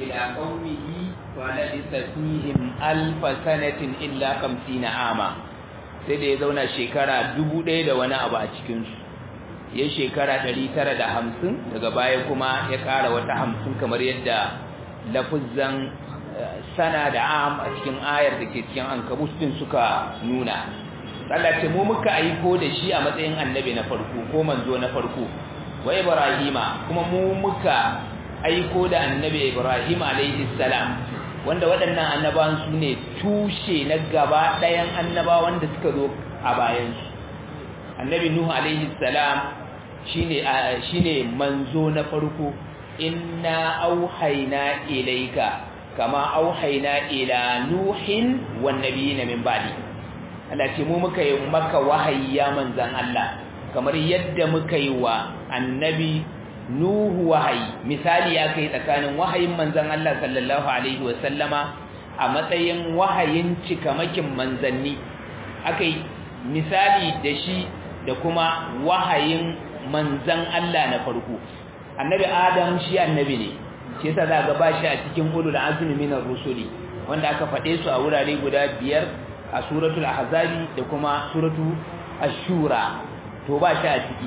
إلى قومه فلبث فيهم ألف سنة إلا خمسين عاما sai da ya zauna shekara dubu ɗaya da wani abu a cikinsu ya shekara ɗari tara da hamsin daga baya kuma ya ƙara wata hamsin kamar yadda lafuzan sana da am a cikin ayar da ke cikin ankabus din suka nuna Allah ce mu muka aiko da shi a matsayin annabi na farko ko manzo na farko wa ibrahima kuma mu muka aiko da annabi ibrahim alaihi salam wanda waɗannan annabawan su ne tushe na gaba ɗayan annabawan da suka zo a bayansu annabi nuhu alaihi salam shine shine manzo na farko inna auhayna ilayka kama auhayna ila nuhin wan nabiyina min ba'di Allah ce mu muka yi maka wahayi ya manzan Allah kamar yadda muka yi wa annabi Nuhu wahayi misali ya kai tsakanin wahayin manzan Allah sallallahu alaihi wasallama a matsayin wahayin cikamakin manzanni akai misali da shi da kuma wahayin manzan Allah na farko annabi Adam shi annabi ne shi yasa za ga bashi a cikin ulul azmi minar rusuli wanda aka faɗe su a wurare guda biyar a suratul ahzabi da kuma suratu ash-shura to ba shi a ciki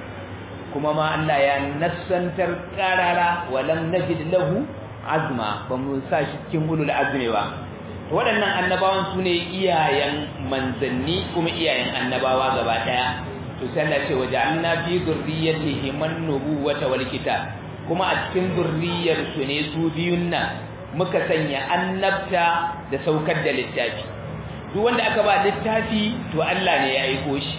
kuma ma Allah ya nassantar qarara walam najid lahu azma ba mu sa shi cikin ulul azmi ba waɗannan annabawan su ne iyayen manzanni kuma iyayen annabawa gaba daya to sai Allah ce waja'alna fi dhurriyyatihi man nubuwata wal kitab kuma a cikin zurriyar su ne su biyun nan muka sanya annabta da saukar da littafi duk wanda aka ba littafi to Allah ne ya aiko shi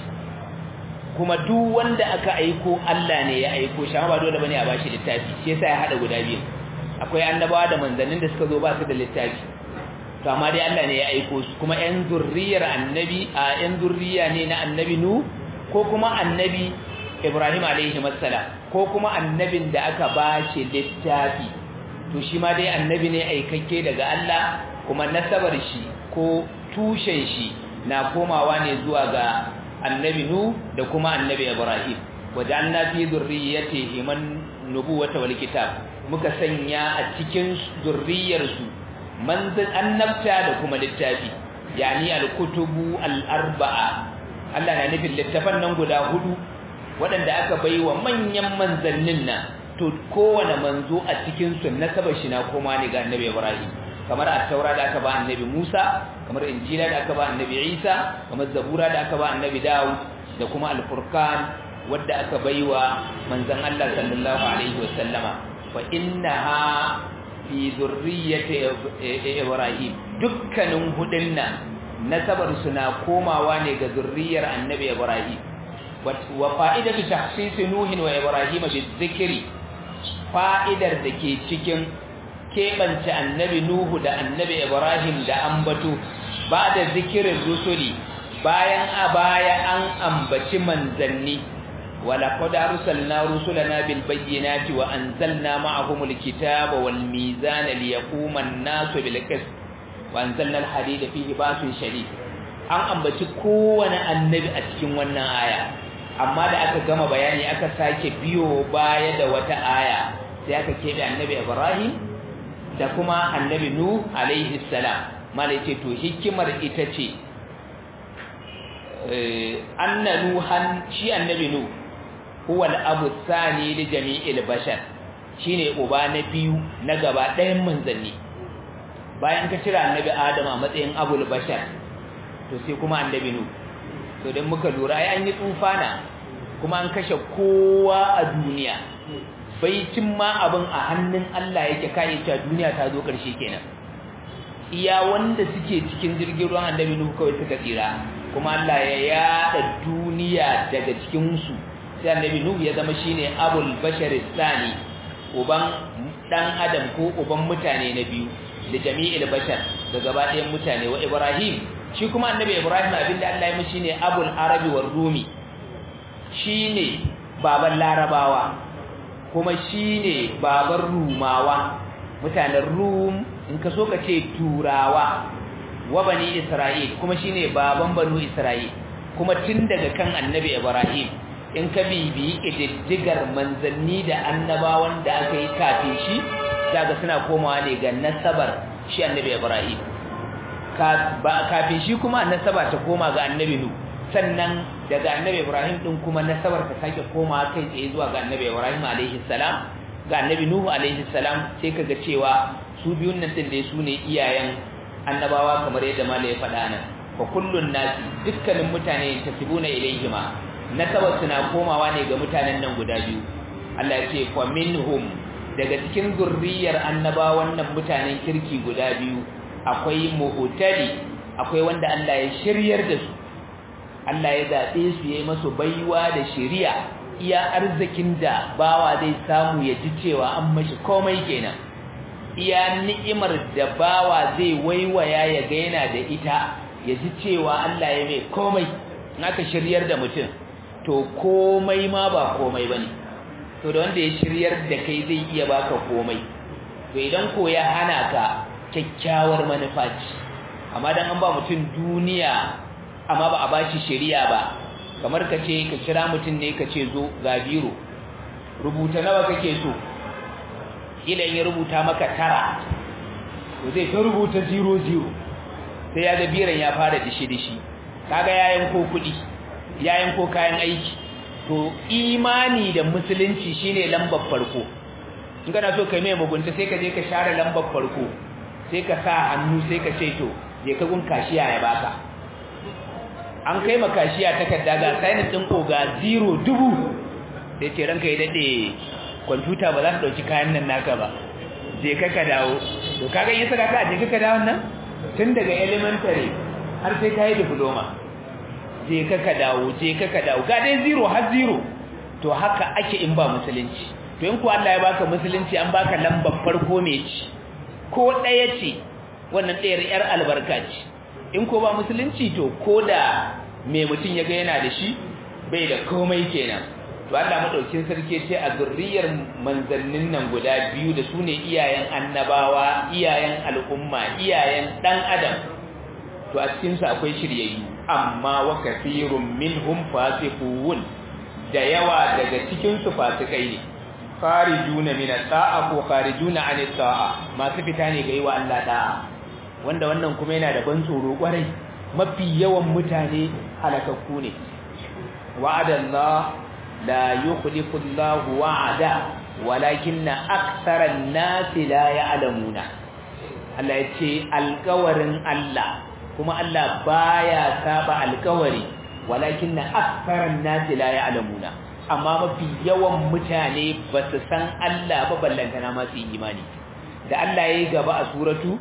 kuma duk wanda aka aiko Allah ne ya aiko shi amma ba dole bane a bashi littafi shi yasa ya hada guda biyu akwai annabawa da manzannin da suka zo ba su da littafi to amma dai Allah ne ya aiko su kuma ƴan zurriyar annabi a ƴan zurriya ne na annabi nu ko kuma annabi Ibrahim alaihi assalam ko kuma annabin da aka bashi littafi to shi ma dai annabi ne aikakke daga Allah kuma nasabar shi ko tushen shi na komawa ne zuwa ga annabi nu da kuma annabi ibrahim wajanna fi zurriyyatihi man nubuwata wal kitab muka sanya a cikin zurriyar su manzan annabta da kuma littafi yani al-kutubu al-arba'a Allah na nufin littafan nan guda hudu waɗanda aka baiwa manyan manzannin nan to kowane manzo a cikin su nasabar shi na koma ne ga annabi ibrahim kamar at-taura da aka ba annabi Musa kamar injila da aka ba annabi Isa kamar zabura da aka ba annabi Dawud da kuma al-furqan wanda aka baiwa manzon Allah sallallahu alaihi wasallama fa innaha fi zurriyyati Ibrahim dukkanin hudun nan nasabar su na komawa ne ga zurriyar annabi Ibrahim wa fa'idatu tahsis nuhin wa ibrahim bizikri fa'idar da ke cikin keɓance annabi Nuhu da annabi Ibrahim da ambato ba da zikirin rusuli bayan a baya an ambaci manzanni wala qad arsalna rusulana bil bayyinati wa anzalna ma'ahumul kitaba wal mizana liyaquma an-nasu bil qist wa anzalna al hadida fihi ba'sun shadid an ambaci kowane annabi a cikin wannan aya amma da aka gama bayani aka sake biyo baya da wata aya sai aka keɓe annabi Ibrahim da kuma annabi nu alaihi salam malai ce to hikimar ita ce anna nuhan shi annabi nu huwa al-abu thani li jami'il bashar shine uba na biyu na gaba ɗayan manzanni bayan ka cira annabi adam a matsayin abul bashar to sai kuma annabi nu to dan muka lura ai an yi tsufana kuma an kashe kowa a duniya baicin ma abin a hannun Allah yake kai cewa duniya ta zo ƙarshe kenan iya wanda suke cikin jirgin ruwan annabi Nuhu kawai suka tsira kuma Allah ya yada duniya daga cikin su sai annabi Nuhu ya zama shine abul bashar sani uban dan adam ko uban mutane na biyu da jami'il bashar da gaba ɗayan mutane wa Ibrahim shi kuma annabi Ibrahim abinda Allah ya mishi ne abul arabi war rumi shine baban larabawa kuma shine baban rumawa mutanen rum in ka so ka ce turawa wa bani isra'il kuma shine baban banu isra'il kuma tun daga kan annabi ibrahim in ka bibiyi ƙididdigar manzanni da annabawan da aka yi kafin shi daga suna komawa ne ga nasabar shi annabi Ibrahim kafin shi kuma nasaba ta koma ga annabi nu sannan daga annabi Ibrahim din kuma nasabar ta sake koma kai tsaye zuwa ga annabi Ibrahim alaihi salam ga annabi Nuhu alaihi salam sai kaga cewa su biyun nan din dai su ne iyayen annabawa kamar yadda mala ya faɗa nan fa kullun nasi dukkanin mutane tasibuna ilaihima nasabar suna komawa ne ga mutanen nan guda biyu Allah ya ce fa minhum daga cikin zurriyar annabawan nan mutanen kirki guda biyu akwai muhtadi akwai wanda Allah ya shiryar da su Allah ya zabe su yayi masu baiwa da shiriya iya arzikin da bawa zai samu ya ji cewa an mashi komai kenan iya ni'imar da bawa zai waiwaya ya ga yana da ita ya ji cewa Allah ya mai komai naka shiryar da mutum to komai ma ba komai bane to da wanda ya shiryar da kai zai iya baka komai to idan ko ya hana ka kyakkyawar manufa ce amma dan an ba mutum duniya amma ba a bashi shari'a ba kamar ka ce ka kira mutum ne ka ce zo ga biro rubuta nawa kake so kila in ya rubuta maka tara to zai ta rubuta 00 sai ya ga biran ya fara dishi dishi kaga yayin ko kudi yayin ko kayan aiki to imani da musulunci shine lambar farko in kana so kai mai mugunta sai ka je ka share lambar farko sai ka sa hannu sai ka ce to je ka gun kashiya ya baka an kai ma kashiya takarda ga sign din oga 0 dubu sai ce ranka ya dade kwamfuta ba za ta dauki kayan nan naka ba je ka ka dawo to kaga yin saka ka je ka ka dawo nan tun daga elementary har sai ka yi diploma je ka ka dawo je ka ka dawo ga dai 0 har 0 to haka ake in ba musulunci to in ku Allah ya baka musulunci an baka lambar farko mai ci ko ɗaya ce wannan ɗayar ‘yar albarka ce in ko ba musulunci to ko da mai mutum ya ga yana da shi bai da komai kenan to Allah maɗaukin sarki ce a zurriyar manzannin nan guda biyu da su ne iyayen annabawa iyayen al'umma iyayen ɗan adam to a cikinsu akwai shiryayyu amma wa kafirun minhum fasiqun da yawa daga cikinsu fasikai ne kharijuna min at-ta'a ko kharijuna an at-ta'a masu fita ne ga yiwa Allah da'a wanda wannan kuma yana da ban tsoro kwarai mafi yawan mutane halakakku ne wa'ada Allah la yukhlifu Allah wa'ada walakinna aktsara an-nasi la ya'lamuna Allah ya ce alƙawarin Allah kuma Allah baya saba alƙawari walakinna aktsara an-nasi la ya'lamuna amma mafi yawan mutane ba su san Allah ba ballantana masu imani da Allah ya yi gaba a suratu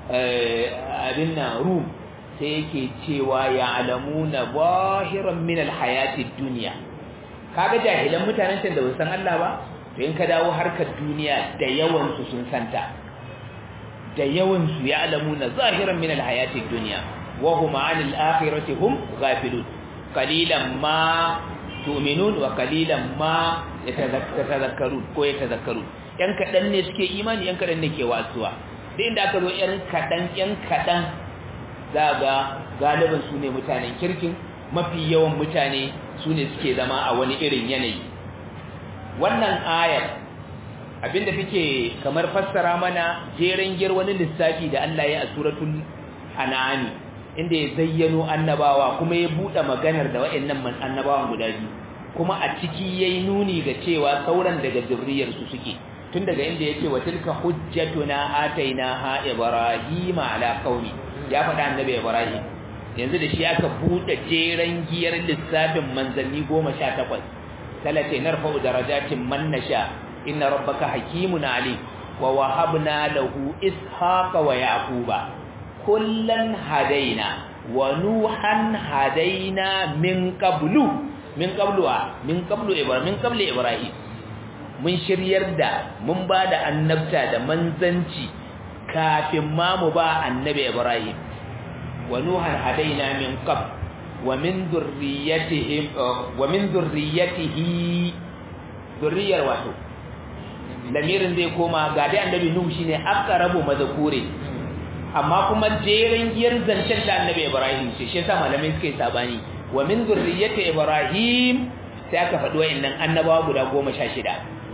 abin na rum sai yake cewa ya alamuna zahiran min alhayatid duniya kaga jahilan mutanen can da ba san Allah ba to in ka dawo harkar duniya da yawan su sun santa da yawan su ya alamuna zahiran min alhayatid dunya wa hum anil akhirati hum ghafilun qalilan ma tu'minun wa qalilan ma yatazakkarun ko yatazakkarun yan kadan ne suke imani yan kadan ne ke wasuwa duk inda aka zo yan kadan yan kadan zaga galiban su ne mutanen kirkin mafi yawan mutane su ne suke zama a wani irin yanayi wannan ayar abinda take kamar fassara mana jeren gir wani lissafi da Allah ya a suratul an'am inda ya zayyano annabawa kuma ya bude maganar da wayannan annabawan guda biyu kuma a ciki yayi nuni ga cewa sauran daga zurriyar su suke tun daga inda yake wa tilka hujjatuna atainaha ibrahima ala qaumi ya faɗa annabi ibrahim yanzu da shi aka bude jeren giyar lissafin manzanni 18 talate narfa'u darajatin man nasha inna rabbaka hakimun alim wa wahabna lahu ishaqa wa yaquba kullan hadaina wa nuhan hadaina min qablu min qablu min qablu ibrahim min qabli ibrahim mun shiryar da mun ba da annabta da manzanci kafin ma mu ba annabi ibrahim wa nuhan hadaina min qabl wa min dhurriyyatihim wa min dhurriyyatihi dhurriyar wato lamirin zai koma ga dai annabi nuhu shine aqrabu mazkure amma kuma jerin giyar zancen da annabi ibrahim ce shi yasa malamai suka yi sabani wa min zurriyyati ibrahim sai aka faɗi wayannan annabawa guda 16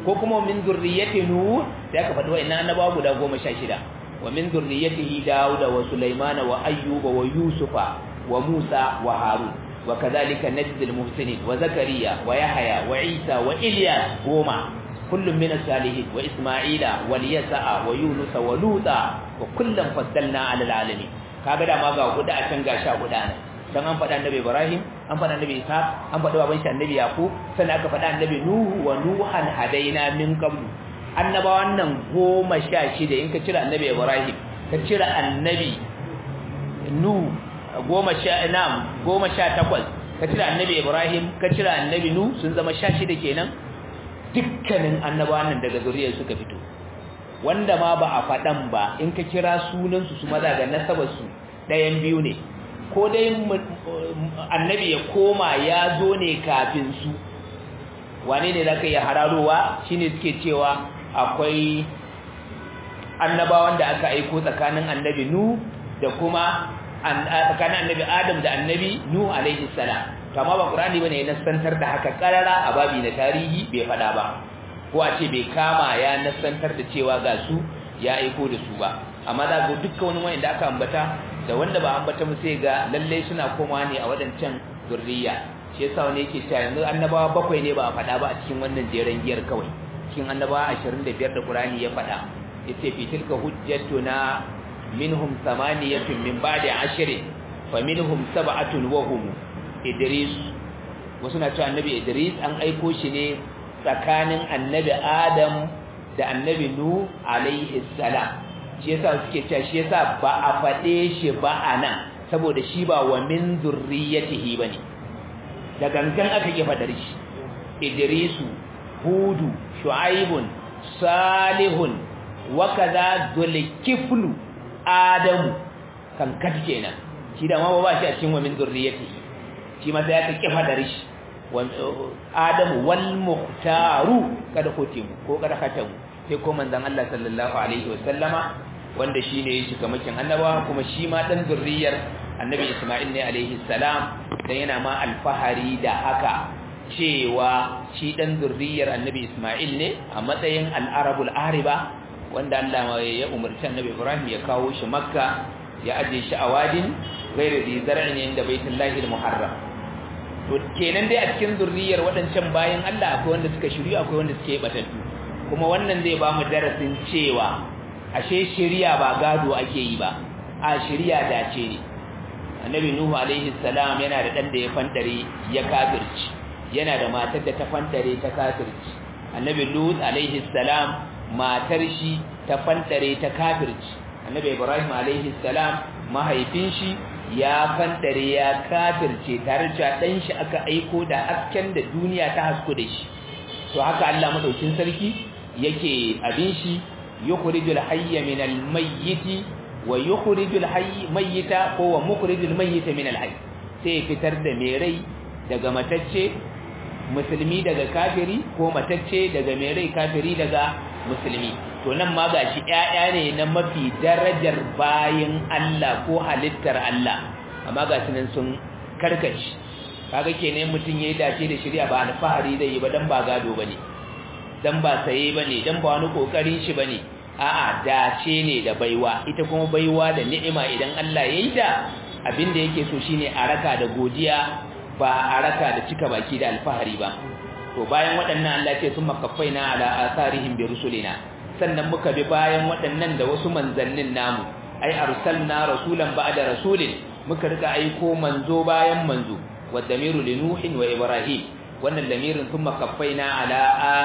ko kuma min zurriyyati nuh sai aka faɗi wa'annan annabawa guda 16 wa min zurriyyatihi dauda wa sulaimana wa ayyuba wa yusufa wa musa wa harun wa kadhalika najzi al-muhsinin wa zakariya wa yahya wa isa wa ilyas goma kullum min as-salihin wa isma'ila wa yasa'a wa yunus wa luta wa kullum faddalna 'ala al-alamin kaga da ma ga guda a can ga sha guda ne dan an faɗa annabi Ibrahim an faɗa annabi Isa an faɗa baban shi annabi Yaqub sannan aka faɗa annabi Nuhu wa Nuhan hadaina min qablu annabawan nan goma sha shida in ka cira annabi Ibrahim ka cira annabi Nu goma sha nam goma sha takwas ka cira annabi Ibrahim ka cira annabi Nu sun zama sha shida kenan dukkanin annabawan nan daga zuriyar suka fito wanda ma ba a faɗan ba in ka kira sunansu su maza ga nasabarsu ɗayan biyu ne ko dai annabi ya koma ya zo ne kafin su wane ne za ka iya hararowa shi ne suke cewa akwai annabawan da aka aiko tsakanin annabi nu da kuma tsakanin annabi adam da annabi nu alaihi salam kama ba ƙurani ba ne ya nasantar da haka ƙarara a babi na tarihi bai faɗa ba ko a ce bai kama ya nasantar da cewa ga su ya aiko da su ba amma za ga dukkan wani wanda aka ambata da wanda ba ambata mu sai ga lalle suna koma ne a wadancan zurriya shi yasa wani yake cewa yanzu annabawa bakwai ne ba a faɗa ba a cikin wannan jeren giyar kawai cikin annabawa 25 da Qur'ani ya faɗa yace fi tilka hujjatuna minhum thamaniyatun min ba'di ashrin fa minhum sab'atun wa hum Idris wasu na cewa annabi Idris an aiko shi ne tsakanin annabi Adam da annabi Nu alaihi salam shi yasa suke cewa shi yasa ba a faɗe shi ba anan saboda shi ba wa min zurriyatihi bane da gangan aka ki fadar shi Idrisu Hudu Shu'aibun Salihun wa kaza Zulkiflu Adamu kan kat kenan shi da ma ba shi a cikin wa min zurriyatihi shi ma sai aka ki fadar shi Adamu wal muhtaru kada kotimu ko kada khatamu sai ko manzon Allah sallallahu alaihi wasallama wanda shine yake kamakin annaba kuma shi ma dan zurriyar annabi Isma'il ne alaihi salam dan yana ma alfahari da haka cewa shi dan zurriyar annabi Isma'il ne a matsayin al-arabul ariba wanda Allah ya umarci annabi Ibrahim ya kawo shi Makka ya aje shi a wadin ghairi di zar'in inda baitullahi al-muharram to kenan dai a cikin zurriyar waɗancan bayan Allah akwai wanda suka shiryu akwai wanda suke batattu kuma wannan zai ba mu darasin cewa ashe shiriya ba gado ake yi ba a shiriya dace ne annabi nuhu alaihi salam yana da dan da ya fantare ya kafirci yana da matar da ta fantare ta kafirci annabi lut alaihi salam matar shi ta fantare ta kafirci annabi ibrahim alaihi salam mahaifin shi ya fantare ya kafirce tare da dan shi aka aiko da hasken da duniya ta hasku da shi to haka Allah madaukin sarki yake abin shi yukhrijul hayya minal mayyiti wa yukhrijul hayy mayyita ko wa mukhrijul mayyita minal hayy sai fitar da mai rai daga matacce musulmi daga kafiri ko matacce daga mai rai kafiri daga musulmi to nan ma gashi ƴaƴa ne na mafi darajar bayin Allah ko halittar Allah amma ga nan sun karkace kaga kenan mutun yayi dace da shari'a ba alfahari zai yi ba dan ba gado bane dan ba saye bane dan ba wani kokarin shi bane a'a dace ne da baiwa ita kuma baiwa da ni'ima idan Allah ya yi da abinda yake so shine a raka da godiya ba a raka da cika baki da alfahari ba to bayan waɗannan Allah ce sun makaffaina ala asarihim bi rusulina sannan muka bi bayan waɗannan da wasu manzannin namu ai arsalna rasulan ba'da rasulin muka rika aiko manzo bayan manzo wadamiru li nuhin wa ibrahim wannan lamirin sun makaffaina ala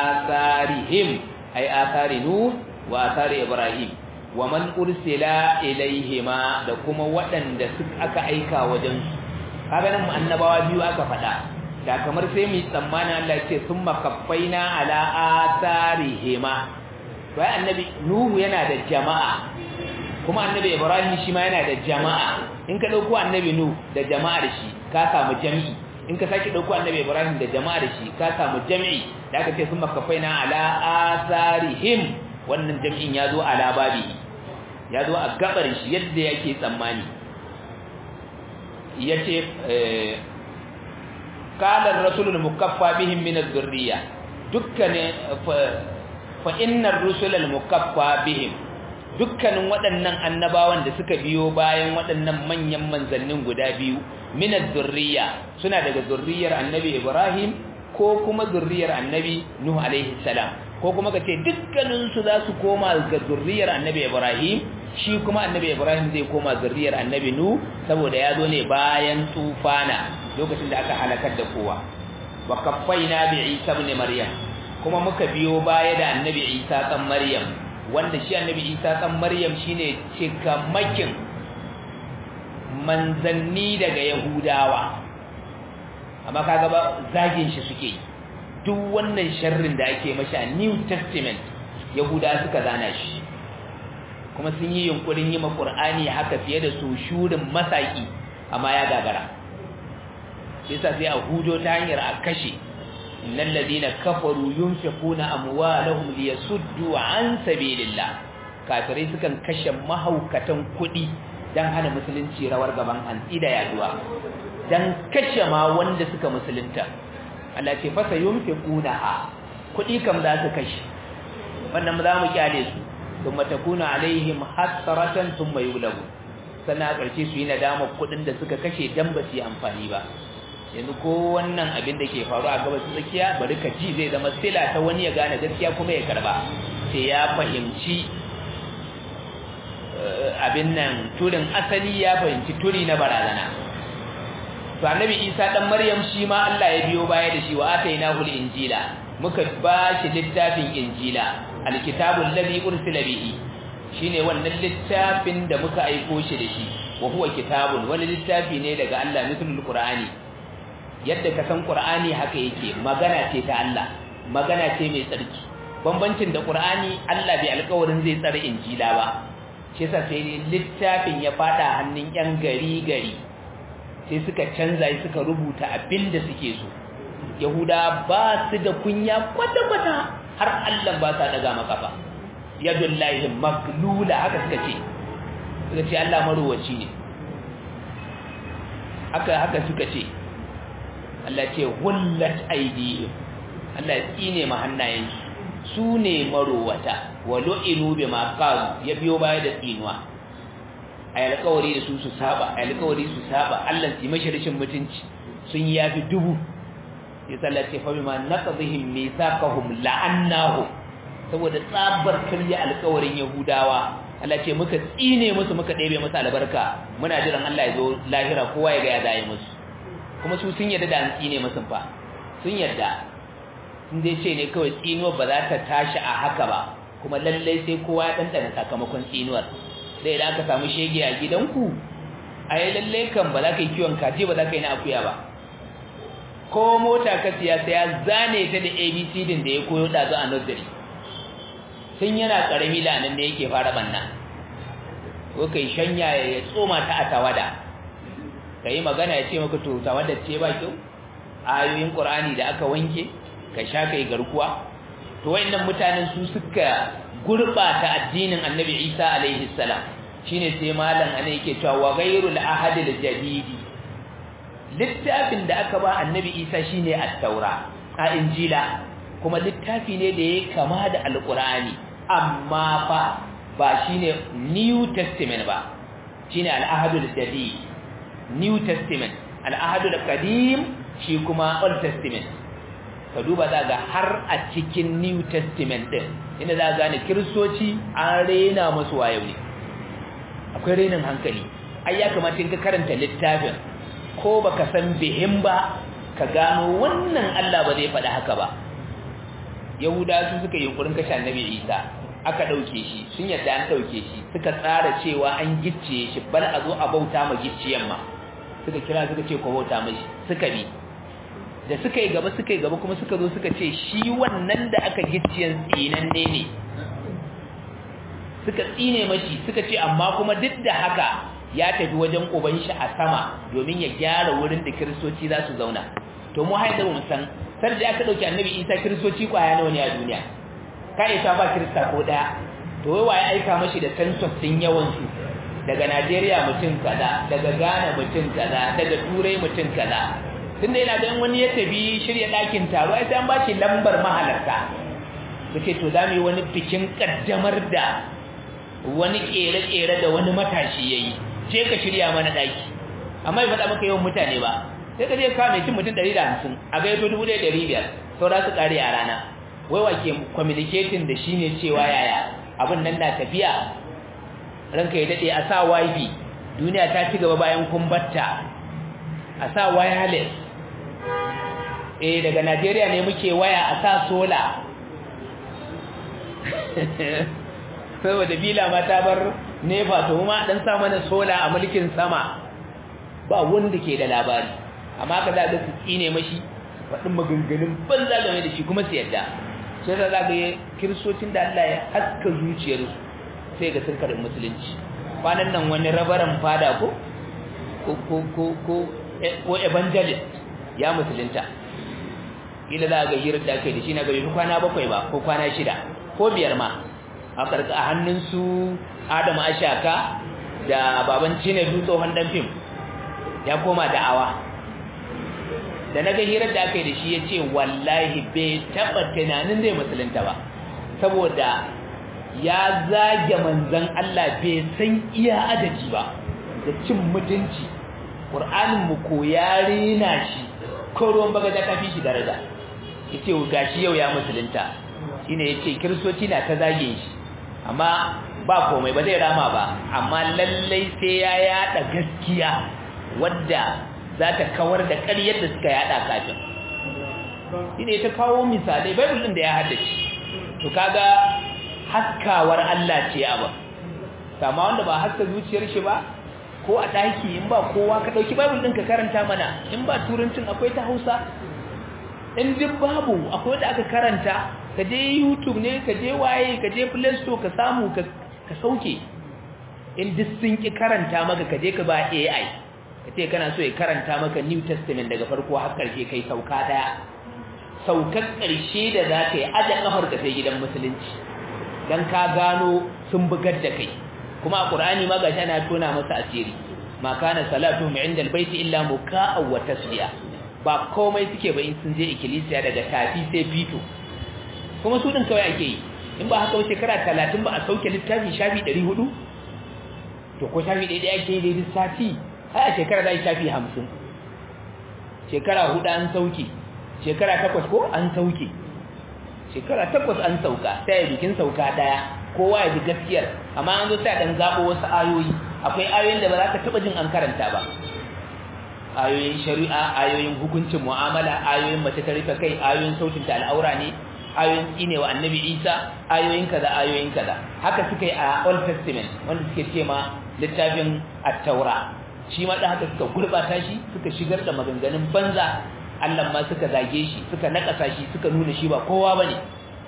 asarihim ai asari nuh wa asari ibrahim wa man ursila ilaihima da kuma waɗanda suka aka aika wajen su kaga nan annabawa biyu aka faɗa da kamar sai mu tsammani Allah ce summa kaffaina ala atharihima to ai annabi nuhu yana da jama'a kuma annabi ibrahim shi ma yana da jama'a in ka dauko annabi nuhu da jama'ar shi ka samu jami'i in ka saki dauko annabi ibrahim da jama'ar shi ka samu jami'i da aka ce summa kaffaina ala atharihim wannan jami'in ya zo ala babi ya zo a gabar shi yadda yake tsammani yace qala ar-rasul al-mukaffa bihim min adh-dhurriyya dukkanin fa innar rusulal mukaffa bihim dukkanin waɗannan annabawan da suka biyo bayan waɗannan manyan manzannin guda biyu minaz zurriya suna daga zurriyar annabi Ibrahim ko kuma zurriyar annabi Nuh alaihi salam ko kuma kace dukkanin su za su koma ga zurriyar annabi Ibrahim shi kuma annabi Ibrahim zai koma zurriyar annabi Nuh saboda ya zo ne bayan tufana lokacin da aka halakar da kowa wa kaffaina bi Isa ibn Maryam kuma muka biyo baya da annabi Isa kan Maryam wanda shi annabi Isa kan Maryam shine cikamakin manzanni daga Yahudawa amma kaga ba zagin shi suke duk wannan sharrin da ake mashi a New Testament Yahuda suka zana shi kuma sun yi yunkurin yi ma Qur'ani haka fiye da su shurin masaki amma ya gagara yasa sai a hudo ta hanyar a kashe innal ladina kafaru yunfiquna amwalahum liyasuddu an sabilillah kafirai sukan kashe mahaukatan kuɗi dan hana musulunci rawar gaban hantsi da yaduwa dan kashe ma wanda suka musulunta Allah ce fa sayunfiqunaha kuɗi kam za su kashe wannan za mu kyale su thumma takuna alaihim hasratan thumma yughlabu sannan a ƙarshe su yi nadamar kuɗin da suka kashe dan ba su yi amfani ba yanzu ko wannan abin da ke faru a gabas tsakiya bari ka ji zai zama sila ta wani ya gane gaskiya kuma ya karba sai ya fahimci abin nan turin asali ya fahimci turi na barazana to annabi isa dan maryam shi ma Allah ya biyo baya da shi wa atainahu injila muka ba shi littafin injila alkitabul ladhi ursila bihi shine wannan littafin da muka aiko shi da shi wa huwa kitabun wani littafi ne daga Allah mithlul qur'ani yadda ka san Qur'ani haka yake magana ce ta Allah magana ce mai tsarki bambancin da Qur'ani Allah bai alƙawarin zai tsare injila ba shi yasa sai littafin ya fada hannun yan gari gari sai suka canza suka rubuta abin da suke so Yahuda ba su da kunya kwata kwata har Allah ba sa daga maka ba yadullahi maglula haka suka ce suka ce Allah marowaci ne haka haka suka ce Allah ce hullat aidihim Allah ya tsine ma hannayensu su ne marowata wa lu'inu bima qalu ya biyo baya da tsinuwa ay alƙawari da su su saba ay alƙawari su saba Allah su mashi rashin mutunci sun yafi dubu ya sallace fa bima naqdihim mithaqahum la'annahu saboda tsabar karya alƙawarin yahudawa Allah ce muka tsine musu muka ɗebe musu albarka muna jiran Allah ya zo lahira kowa ya ga ya zai musu kuma su sun yarda da an tsine musu fa sun yarda sun dai ce ne kawai tsinuwar ba za ta tashi a haka ba kuma lallai sai kowa ya ɗanɗana sakamakon tsinuwar sai idan aka samu shege a gidanku a yi lallai kan ba za ka yi kiwon kaji ba za ka yi na akuya ba ko mota ka siya sai ya zane ta da abc din da ya koyo ɗazu a nursery sun yana ƙarami lanan da yake fara banna ko kai shanya ya tsoma ta a tawada ka yi magana ya ce maka to tawada ce ba kyau ayoyin ƙur'ani da aka wanke ka sha kai garkuwa to wayannan mutanen su suka gurbata addinin annabi Isa alaihi salam shine sai malam ana yake cewa wa ghayrul ahad al jadidi littafin da aka ba annabi Isa shine at-taura a injila kuma littafi ne da yake kama da alqur'ani amma fa ba shine new testament ba shine al-ahad al jadid new testament al-ahad al qadim shi kuma old testament ka duba za ga har a cikin new testament din inda za gane kiristoci an rena masu wayo ne akwai renin hankali ai ya kamata in ka karanta littafin ko baka san bihim ba ka gano wannan Allah ba zai faɗi haka ba yahuda su suka yi yunkurin kashe annabi isa aka ɗauke shi sun yadda an ɗauke shi suka tsara cewa an gicciye shi bal a zo a bauta ma gicciyen ma suka kira suka ce ko bauta mashi suka bi da suka yi gaba suka yi gaba kuma suka zo suka ce shi wannan da aka gicciyan tsinanne ne suka tsine mashi suka ce amma kuma duk da haka ya tafi wajen uban shi a sama domin ya gyara wurin da kiristoci za su zauna to mu haida mu san sar da aka dauki annabi Isa kiristoci kwaya nawa ne a duniya ka isa ba kirista ko daya to wai waye aika mashi da census din yawan su daga Najeriya mutum kaza daga Ghana mutum kaza daga Turai mutum kaza tunda yana ganin wani ya tafi shirya ɗakin taro ai sai an ba shi lambar mahalarta kace to za mu yi wani bikin kaddamar da wani kere-kere da wani matashi yayi je ka shirya mana ɗaki amma bai faɗa maka yawan mutane ba sai ka je ka mai cin mutum 150 a ga yato 1500 saura su kare a rana wai wa ke communicating da shi ne cewa yaya abin nan na tafiya ranka ya daɗe a sa wifi duniya ta ci gaba bayan kumbatta a sa wireless eh daga Najeriya ne muke waya a sa sola saboda bila ma ta bar nefa to ma dan sa mana sola a mulkin sama ba wanda ke da labari amma ka za ga su tsine mashi faɗin maganganun banza game da shi kuma su yadda sai da za ga kiristocin da Allah ya haska zuciyarsu sai ga sun karin musulunci kwanan nan wani rabaran fada ko ko ko ko ko evangelist ya musulunta ila za ga hirar da aka yi da shi na gari kwana bakwai ba ko kwana shida ko biyar ma a karka a hannun su adamu ashaka da baban cinedu tsohon dan fim ya koma da'awa da na ga hirar da aka yi da shi ya ce wallahi bai taɓa tunanin zai musulunta ba saboda ya zage manzan Allah bai san iya adadi ba da cin mutunci ƙur'anin mu ko ya rena shi ko ruwan bagaja ta fi shi daraja yace gashi yau ya musulunta shine yace kiristoci na ta zage shi amma ba komai ba zai rama ba amma lallai sai ya yada gaskiya wadda za ta kawar da ƙaryar da suka yada kafin shine ta kawo misalai bible din da ya haddace to kaga haskawar Allah ce abin kama wanda ba haska zuciyar shi ba ko a daki in ba kowa ka dauki bible din ka karanta mana in ba turancin akwai ta Hausa in duk babu akwai da aka karanta ka je YouTube ne ka je waye ka je Play Store ka samu ka ka sauke in duk sun ki karanta maka ka je ka ba AI ka ce kana so ya karanta maka New Testament daga farko har karshe kai sauka daya saukar karshe da za ka yi aje kafar ka sai gidan musulunci dan ka gano sun bugar da kai kuma a Qur'ani ma gashi ana tona masa asiri ma kana salatuhum inda albayti illa muka'a wa tasliya ba komai suke ba in sun je ikkilisiya daga tafi sai fito kuma su din kawai ake yi in ba haka shekara 30 ba a sauke littafi shafi 400 to ko shafi ɗaya ake yi daidai sati ai a shekara da shafi 50 shekara hudu an sauke shekara takwas ko an sauke shekara takwas an sauka sai bikin sauka daya kowa ya ji gaskiyar amma an zo sai dan zabo wasu ayoyi akwai ayoyin da ba za ka taba jin an karanta ba ayoyin shari'a ayoyin hukuncin mu'amala ayoyin mace ta rufe kai ayoyin sautin ta al'aura ne ayoyin tsine wa annabi isa ayoyin kaza ayoyin kaza haka suka yi a old testament wanda suke ce ma littafin at-taura shi ma da haka suka gurbata shi suka shigar da maganganun banza Allah ma suka zage shi suka nakasa shi suka nuna shi ba kowa bane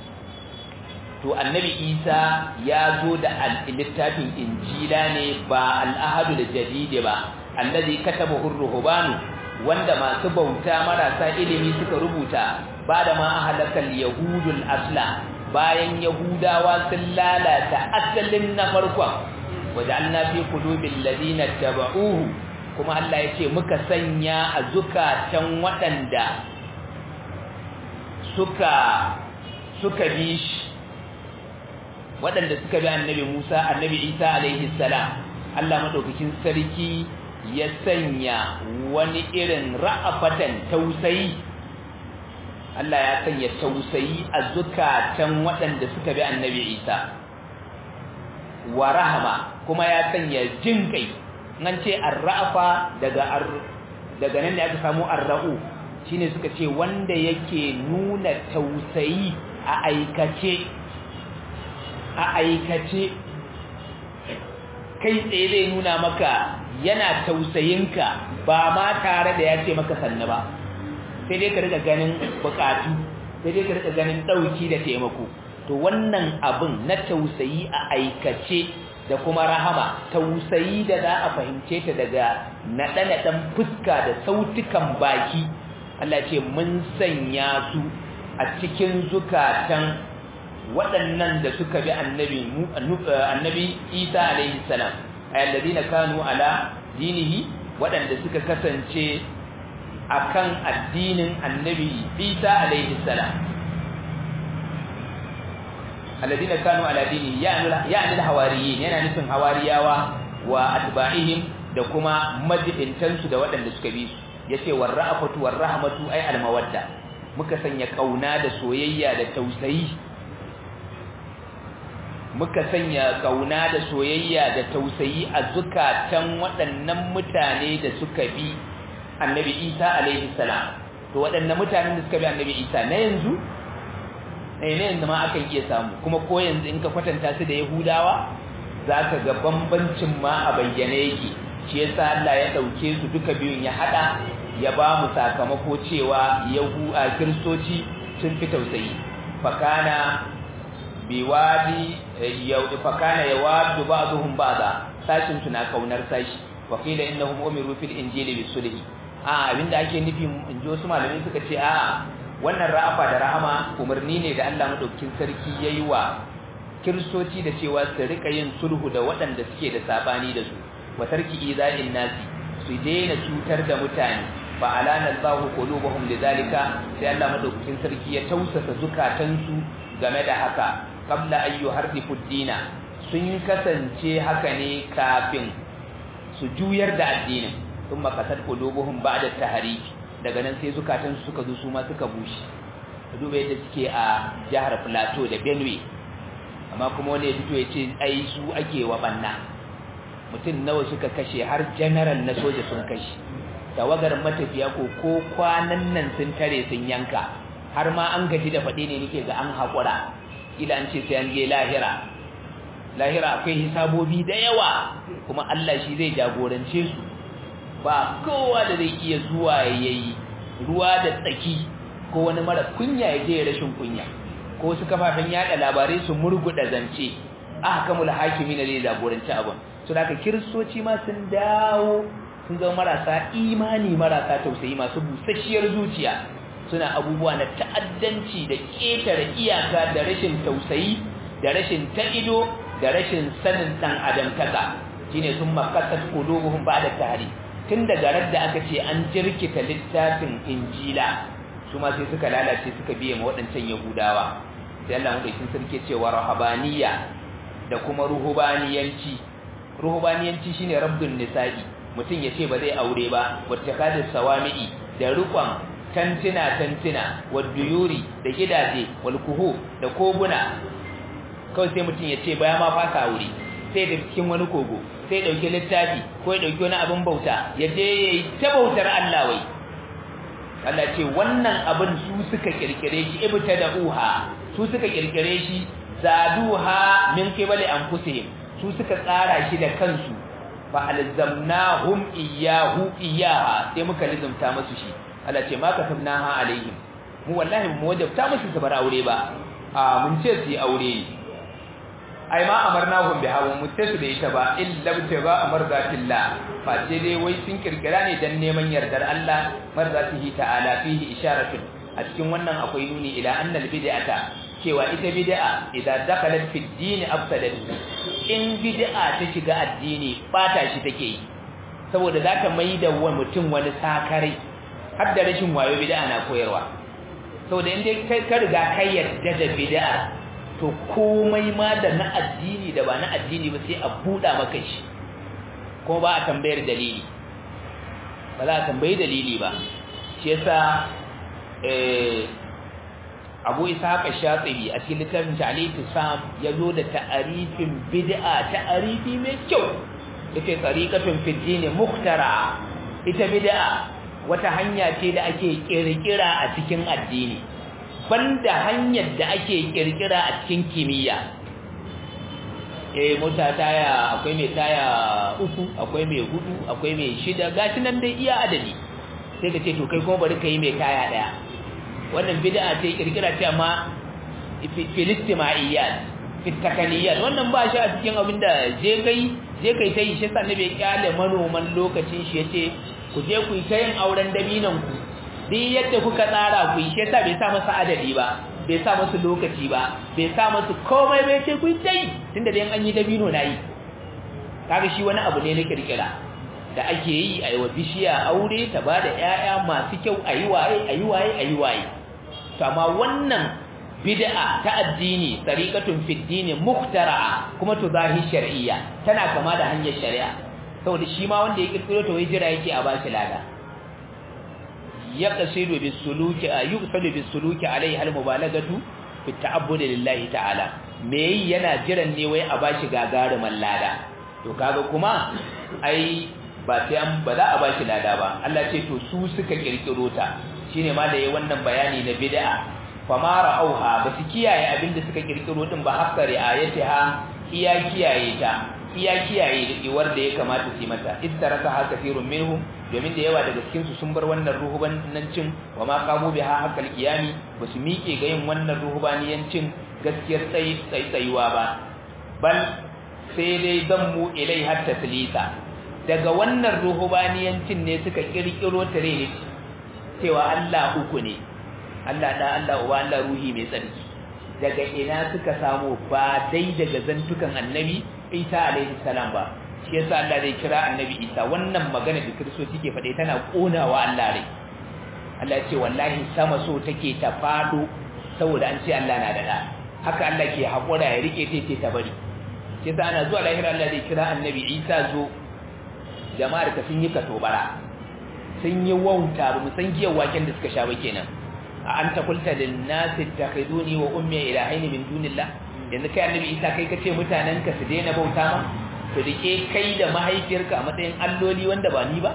to annabi Isa ya zo da littafin injila ne ba al-ahadu da jadid ba allazi katabahu ar-ruhbanu wanda masu bauta marasa ilimi suka rubuta bada ma ahlakal yahudul asla bayan yahudawa sun lalata asalin na farkon waja'alna fi qulubil ladina tabauhu kuma Allah ya ce muka sanya a zukatan waɗanda suka suka bi shi waɗanda suka bi annabi Musa annabi Isa alaihi salam Allah madaukakin sarki ya sanya wani irin ra'afatan tausayi Allah ya sanya tausayi a zukatan waɗanda suka bi annabi Isa wa rahama kuma ya sanya jin kai nan ce arrafa daga daga nan ne aka samu arra'u shine suka ce wanda yake nuna tausayi a aikace a aikace kai tsaye zai nuna maka yana tausayinka ba ma tare da ya ce maka sanna ba sai dai ka rika ganin bukatu sai dai ka rika ganin dauki da taimako to wannan abin na tausayi a aikace da kuma rahama tausayi da za a fahimce ta daga naɗe-naɗen fuska da sautukan baki Allah ce mun sanya su a cikin zukatan waɗannan da suka bi annabi annabi Isa alaihi salam ayyalladina kanu ala dinihi waɗanda suka kasance akan addinin annabi Isa alaihi salam alladina kanu ala dini ya'ni al-hawariyin yana nufin hawariyawa wa atba'ihim da kuma majibintan su da waɗanda suka bi su yace warra'afatu warrahmatu ay al-mawadda muka sanya kauna da soyayya da tausayi muka sanya kauna da soyayya da tausayi a zukatan waɗannan mutane da suka bi annabi Isa alaihi salam to waɗannan mutanen da suka bi annabi Isa na yanzu ne ne yanzu ma akan iya samu kuma ko yanzu in ka kwatanta su da Yahudawa zaka ga bambancin ma a bayyane yake shi yasa Allah ya dauke su duka biyun ya hada ya ba mu sakamako cewa yahu a kristoci sun fi tausayi fakana biwadi yau fakana yawadu ba'dhum ba'da sashin tuna kaunar sashi wa qila innahum umiru fil injili bisulhi a abinda ake nufi in ji wasu malamai suka ce a wannan ra'afa da rahama umarni ne da Allah madaukakin sarki yayi wa kiristoci da cewa su rika yin sulhu da waɗanda suke da sabani da su wa tarki iza'in nasi su daina cutar da mutane fa alana Allahu qulubuhum lidhalika sai Allah madaukakin sarki ya tausasa zukatansu game da haka qabla an yuharrifu dina sun kasance haka ne kafin su juyar da addinin thumma qasad qulubuhum ba'da tahrif daga nan sai zukatansu suka zo su ma suka bushe duba yadda suke a jihar Plateau da Benue amma kuma wani ya fito ya ce ai su ake wa banna mutum nawa suka kashe har general na soja sun kashe tawagar matafiya ko ko kwanan nan sun tare sun yanka har ma an gaji da faɗi ne nake ga an haƙura ila an ce sai an je lahira lahira akwai hisabobi da yawa kuma Allah shi zai jagorance su ba kowa da zai iya zuwa yayi ruwa da tsaki ko wani mara kunya ya je rashin kunya ko su kafafen yada labarai su murguda zance ahkamul hakimi ne zai jagoranci abin so da kiristoci ma sun dawo sun zama marasa imani marasa tausayi masu busasshiyar zuciya suna abubuwa na ta'addanci da ƙetare iyaka da rashin tausayi da rashin ta'ido da rashin sanin dan adamtaka shine sun makasat qulubuhum ba'da tahri tun daga radda aka ce an jirkita littafin injila su ma sai suka lalace suka biye ma waɗancan yahudawa sai Allah madaukin sarki cewa rahabaniya da kuma ruhubaniyanci ruhubaniyanci shine rabdun nisa'i mutum ya ce ba zai aure ba wacce kadin sawami'i da rukon tantina tantina waduyuri da gidaje walkuhu da koguna kawai sai mutum ya ce baya ma fasa aure sai da cikin wani kogo sai dauki littafi ko ya dauki wani abin bauta ya je yayi ta bautar Allah wai Allah ce wannan abin su suka kirkire shi ibtada'uha su suka kirkire shi zaduha min qibali anfusihim su suka tsara shi da kansu fa alzamnahum iyyahu iyyaha sai muka lizumta musu shi Allah ce ma kasabnaha alaihim mu wallahi mu wajabta musu su bar aure ba a mun ce su yi aure ai ma amarnahum biha wa mutasu da ita ba illa ba amarzatillah fa ce dai wai sun kirkira ne dan neman yardar Allah marzatihi ta'ala fihi isharatun a cikin wannan akwai nuni ila annal bid'ata cewa ita bid'a idan dakalat fi din afsadat in bid'a ta shiga addini bata shi take yi saboda zaka maida wa mutum wani sakare har da rashin wayo bid'a na koyarwa saboda in dai kai ka riga kai yarda da bid'a to komai ma da na addini da ba na addini ba sai a buɗa maka shi ko ba a tambayar dalili ba za a tambayi dalili ba shi yasa abu ishaq shatsibi a cikin littafin ta'alif sam ya zo da ta'arifin bid'a ta'arifi mai kyau yace tariqatun fi din muhtara ita bid'a wata hanya ce da ake kirkira a cikin addini banda hanyar da ake kirkira a cikin kimiyya eh mota taya akwai mai taya uku akwai mai hudu akwai mai shida gashi nan dai iya adadi sai ka ce to kai kuma bari ka yi mai taya daya wannan bid'a ce kirkira ce amma filistimaiyat fitakaniyat wannan ba shi a cikin abin da je kai je kai ta yi shi sa nabi kyale manoman lokacin shi yace ku je ku yi ta yin auren dabinan ku duk yadda kuka tsara ku yi shi yasa bai sa masa adadi ba bai sa masu lokaci ba bai sa masu komai bai ce ku yi ta yi tunda dai an yi dabino na yi kaga shi wani abu ne na kirkira da ake yi a yi wa bishiya aure ta ba da ‘ya'ya masu kyau a yi waye a yi waye a yi waye to amma wannan bid'a ta addini tariqatun fi dini muhtara'a kuma tuzahi shar'iyya tana kama da hanyar shari'a saboda shi ma wanda ya kirkiro ta wai jira yake a bashi lada yaqsidu bisuluki yuqsadu bisuluki alaihi almubalagatu fi ta'abbud lillahi ta'ala me yi yana jiran ne wai a bashi gagarumin lada to kaga kuma ai ba sai an ba za a bashi lada ba Allah ce to su suka kirkiro ta shine ma da yayi wannan bayani na bid'a fama ra'auha ba su kiyaye abinda suka kirkiro din ba hakka ri'ayatiha iya kiyaye ta iya kiyaye da iwar da ya kamata su yi mata ittaraka ha kafirun minhum domin da yawa daga cikin su sun bar wannan ruhubanancin wa ma qamu biha haqqal qiyami ba su miƙe ga yin wannan ruhubaniyancin gaskiyar tsayi tsayuwa ba bal sai dai zammu ilai har taslisa daga wannan ruhubaniyancin ne suka kirkiro tare cewa Allah uku ne Allah da Allah uba Allah ruhi mai tsarki daga ina suka samu ba dai daga zantukan annabi Isa alaihi salam ba shi yasa Allah zai kira annabi Isa wannan magana da Kiristoci ke faɗe tana konawa Allah rai Allah ya ce wallahi sama so take ta fado saboda an ce Allah na da da haka Allah ke hakura ya rike ta ta bari shi yasa ana zuwa lahira Allah zai kira annabi Isa zo jama'ar ka sun yi katobara sun yi wauta ba mu san giyar waken da suka sha ba kenan a an ta kulta lin nasi takhiduni wa ummi ilahaini min dunillah yanzu kai annabi isa kai kace mutanen ka su daina bauta ma to dake kai da mahaifiyarka a matsayin alloli wanda ba ni ba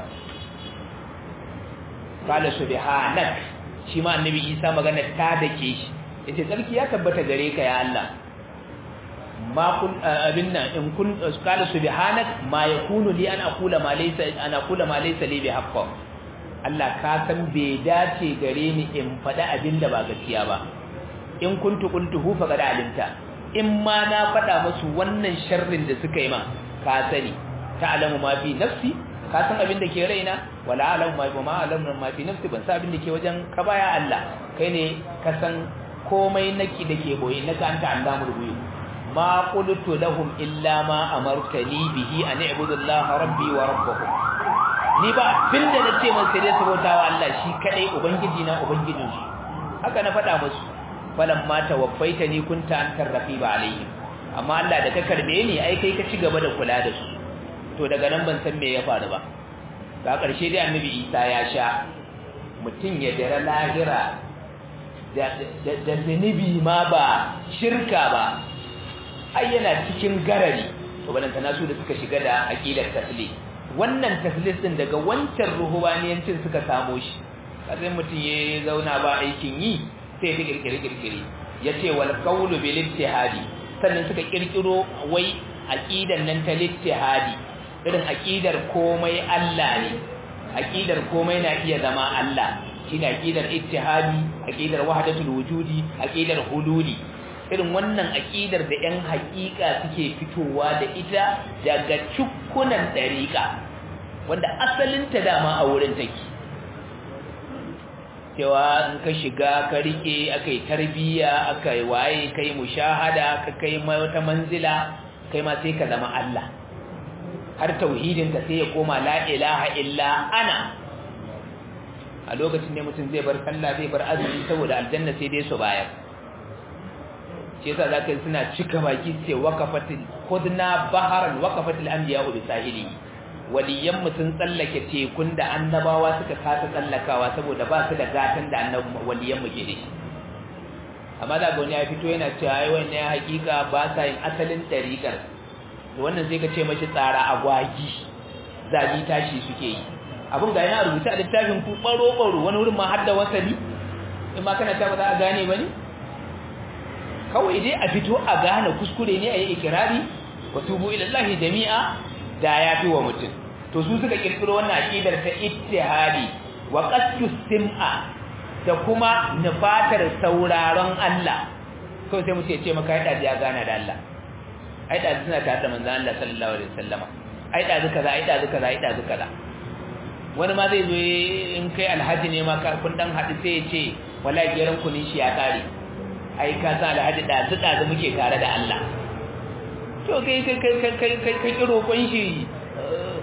qala subhanak shi ma annabi isa magana ta dake shi yace sarki ya tabbata gare ka ya Allah ma kun abinna in kun qala subhanak ma yakunu li an aqula ma laysa an aqula ma laysa li bihaqqo Allah ka san bai dace gare ni in faɗa abin da ba gaskiya ba in kuntu qultuhu faqad alimta in ma na faɗa musu wannan sharrin da suka yi ma ka sani ta'lamu ma fi nafsi ka san abin da ke raina wala alamu ma ma alamu ma fi nafsi ban san abin da ke wajen ka baya Allah kai ne ka san komai naki da ke boye naka anta allamul ghuyub ma qultu lahum illa ma amartani bihi an i'budu Allah rabbi wa rabbakum ni ba abin da nace man sai dai saboda wa Allah shi kadai ubangiji na ubangijin shi haka na faɗa musu falan ma tawaffaitani kunta antar raqiba alaihim amma Allah da ka karbe ni ai kai ka ci gaba da kula da su to daga nan ban san me ya faru ba ga ƙarshe dai annabi Isa ya sha mutum ya dara lahira da zanibi ma ba shirka ba ai yana cikin garari to balantana su da suka shiga da aqidar taslim wannan taslis din daga wancan ruhubaniyancin suka samo shi sai mutum ya zauna ba aikin yi sai ya kirkire kirkire yace wal qawlu bil ittihadi sannan suka kirkiro wai aqidan nan ta ittihadi irin aqidar komai Allah ne aqidar komai na iya zama Allah shine aqidar ittihadi aqidar wahdatul wujudi aqidar hululi irin wannan aqidar da ƴan haƙiƙa suke fitowa da ita daga cukkunan dariƙa wanda asalin ta dama a wurin take cewa in ka shiga ka rike akai tarbiya akai waye kai mushahada ka kai wata manzila kai ma sai ka zama Allah har tauhidin ka sai ya koma la ilaha illa ana a lokacin ne mutum zai bar sallah zai bar azumi saboda aljanna sai dai su bayar shi yasa zaka yi suna cika baki ce waqafatil khudna baharan waqafatil anbiya bi sahili waliyan mu sun tsallake tekun da annabawa suka kasa tsallakawa saboda ba su da gatan da annabi waliyan mu ke da shi amma da goni ya fito yana cewa ai wannan ya hakika ba sa yin asalin dariƙar wannan zai ka ce mashi tsara agwagi zabi tashi suke yi abin ga yana rubuta a littafin ku baro baro wani wurin ma har da wasali in ma kana ta ba za a gane ba ne kawai dai a fito a gane kuskure ne a yi ikirari wa tubu ilallahi jami'a da ya fi wa mutum to su suka kirkiro wannan aqidar ta ittihadi wa qasdu sim'a da kuma nufatar sauraron Allah kawai sai mutum ya ce maka ai ya gana da Allah ai da suna tare da manzon Allah sallallahu alaihi wasallama ai da kaza ai da kaza ai da kaza wani ma zai zo in kai alhaji ne ma kun dan haɗu sai ya ce wallahi geran kunin shi ya kare ai ka sa alhaji da su da muke tare da Allah to kai kai kai kai kai kai roƙon shi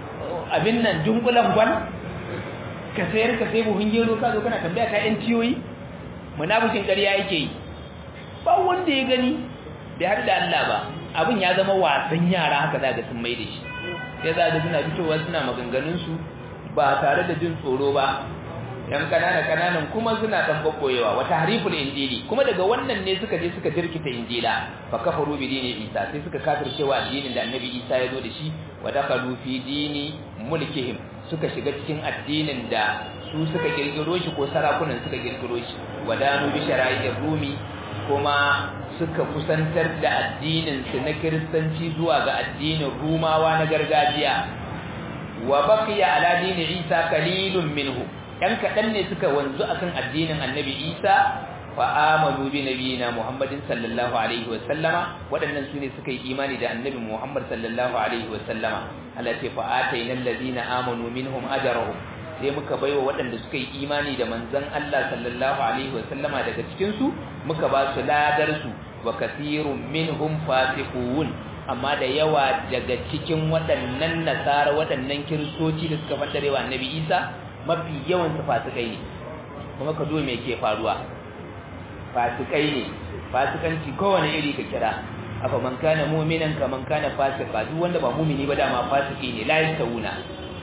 abin nan dunkulan gwal ka sayar ka sai buhun gero ka zo kana tambaya ta yan tiyoyi munafikin ƙarya yake yi ba wanda ya gani bai har da Allah ba abin ya zama wasan yara haka za ga sun mai da shi sai za ga suna fitowa suna maganganun su ba tare da jin tsoro ba yan kanana kananan kuma suna dan kokoyewa wata hariful injili kuma daga wannan ne suka je suka jirkita injila fa kafaru bi dini isa sai suka kafircewa addinin da annabi isa ya zo da shi wa dakalu fi dini mulkihim suka shiga cikin addinin da su suka kirkiro shi ko sarakunan suka kirkiro shi wadanu bi shara'ir rumi kuma suka kusantar da addinin su na kiristanci zuwa ga addinin rumawa na gargajiya wa baqiya ala dini isa qalilun minhu ɗan kaɗan ne suka wanzu akan addinin annabi isa fa amanu bi nabiyina muhammadin sallallahu alaihi wa sallama waɗannan su ne suka yi imani da annabi muhammad sallallahu alaihi wa sallama Allah ce fa atayna allazina amanu minhum ajrahum sai muka baiwa waɗanda suka yi imani da manzon Allah sallallahu alaihi wa sallama daga cikin su muka ba su ladar su wa kathirun minhum fasiqun amma da yawa daga cikin waɗannan nasara waɗannan kiristoci da suka fadarewa annabi isa mafi yawan su fasikai ne kuma ka duba me ke faruwa fasikai ne fasikanci kowane iri ka kira afa man kana mu'minan ka man kana fasika duk wanda ba mu'mini ba dama fasiki ne la yastawuna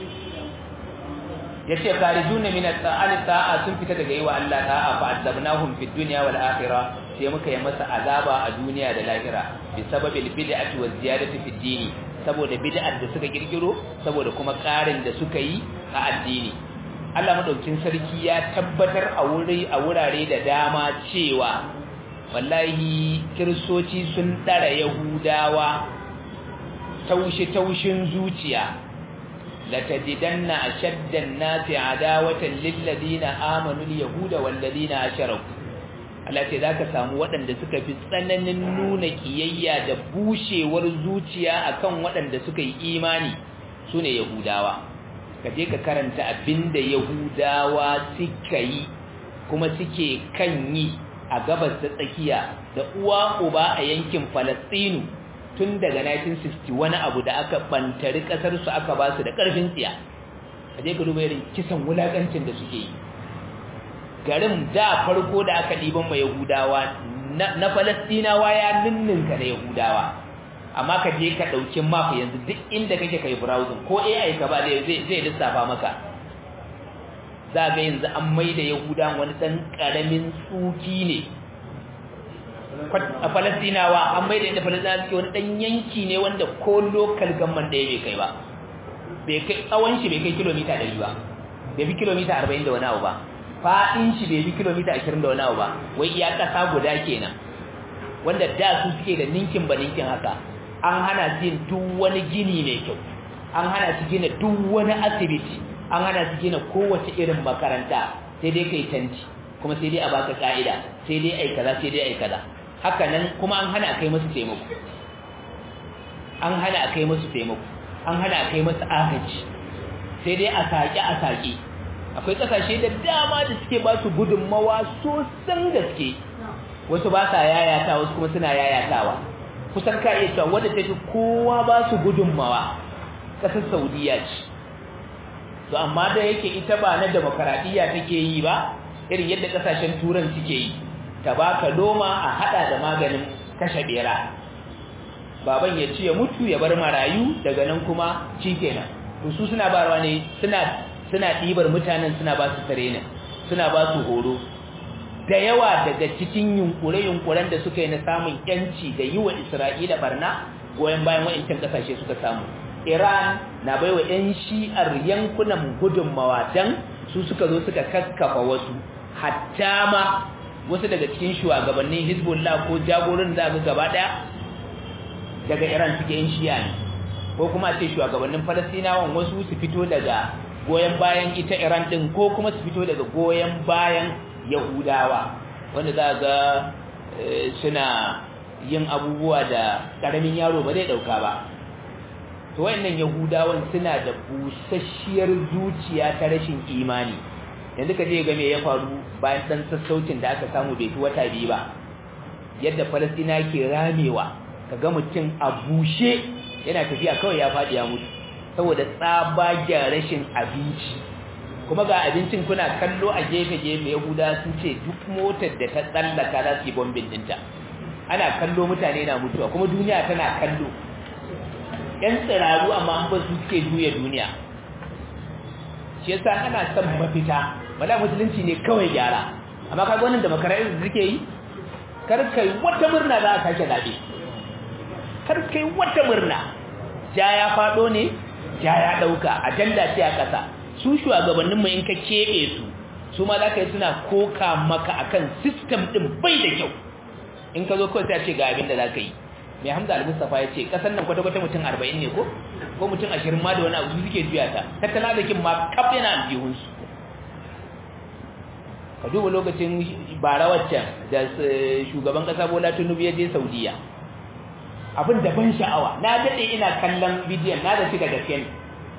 yace kharijuna min at-ta'al ta'a sun fita daga yiwa Allah ta'a fa azabnahum fid dunya wal akhirah sai muka yi masa azaba a duniya da lahira bi sababil bid'ati waz ziyadati fid dini saboda bid'ar da suka kirkiro saboda kuma karin da suka yi a addini Allah madaukin sarki ya tabbatar a wuri a wurare da dama cewa wallahi kiristoci sun dara yahudawa taushe taushin zuciya latajidanna ashaddan nasi adawatan lil ladina amanu al yahuda wal ladina asharaku Allah ce zaka samu waɗanda suka fi tsananin nuna kiyayya da bushewar zuciya akan waɗanda suka yi imani sune yahudawa ka je ka karanta abinda yahudawa suka yi kuma suke kan yi a gabas da tsakiya da uwa uba a yankin falastinu tun daga 1960 wani abu da aka bantari kasar su aka ba su da karfin tsiya ka je ka duba irin kisan wulakancin da suke yi garin da farko da aka ɗiban ma yahudawa na falastinawa ya ninninka da yahudawa amma ka je ka ɗauki map yanzu duk inda kake kai browsing ko AI ka ba zai zai lissafa maka za ga yanzu an maida yahuda wani dan karamin tsuki ne a falastinawa an maida inda falastinawa suke wani dan yanki ne wanda ko local government ɗaya bai kai ba bai kai tsawon shi bai kai kilomita 100 ba bai fi kilomita 40 da wani abu ba fa'in shi bai fi kilomita 20 da wani abu ba wai iya ƙasa guda kenan wanda da su suke da ninkin ba ninkin haka an hana su yin duk wani gini mai kyau an hana su gina duk wani asibiti an hana su gina kowace irin makaranta sai dai kai tanti kuma sai dai a baka ka'ida sai dai ai kaza sai dai ai kaza haka nan kuma an hana a kai musu taimako an hana a kai musu taimako an hana a kai musu agaji sai dai a saƙi a saƙi akwai ƙasashe da dama da suke ba su gudunmawa sosan gaske wasu ba sa yayata wasu kuma suna yayatawa kusan ka iya cewa wadda ta fi kowa ba su gudunmawa ƙasar saudiya ce to amma da yake ita ba na demokaradiyya take yi ba irin yadda ƙasashen turan suke yi ta baka doma a hada da maganin kashe bera baban ya ci ya mutu ya bar marayu daga nan kuma kenan to su suna barwa ne suna suna ɗibar mutanen suna ba su training suna ba su horo da yawa daga cikin yunkure-yunkuren da suka yi na samun yanci da yi wa Isra'ila barna goyon bayan wa'incan kasashe suka samu. Iran na bai wa 'yan shi'ar yankunan gudunmawa don su suka zo suka kakkafa wasu, hatta ma wasu daga cikin shugabannin Hezbollah ko jagorin za ga gaba ɗaya daga Iran suke 'yan shi'a ne, ko kuma ce shugabannin Falastinawan wasu su fito daga goyon bayan ita Iran ɗin ko kuma su fito daga goyon bayan yahudawa wanda za ga suna yin abubuwa da ƙaramin yaro ba zai ɗauka ba to wayannan yahudawan suna da busasshiyar zuciya ta rashin imani yanzu ka je ga me ya faru bayan ɗan sassaucin da aka samu bai fi wata biyu ba yadda falastina ke ramewa ka ga mutum a bushe yana tafiya kawai ya faɗi ya mutu saboda tsabagen rashin abinci kuma ga abincin kuna kallo a gefe-gefe yahuda sun ce duk motar da ta tsallaka za su yi bombin dinta ana kallo mutane na mutuwa kuma duniya tana kallo yan tsiraru amma an ba su suke juya duniya shi yasa ana son mafita wala musulunci ne kawai gyara amma kaga wannan da makarai da suke yi kar kai wata murna za a sake zabe kar kai wata murna ja ya fado ne ja ya dauka ajanda ce a kasa su shugabannin mu in ka kebe su su ma zaka yi suna koka maka akan system din bai da kyau in ka zo kawai sai a ce ga abin da zaka yi mai hamza al-mustafa ya ce kasan nan kwata-kwata mutum 40 ne ko ko mutum 20 ma da wani abu suke juya ta tattala da kin ma kaf yana aljihunsu ka duba lokacin bara waccan da shugaban kasa bola tinubu ya je saudiya abin da ban sha'awa na daɗe ina kallon bidiyon na da shi da gaske ne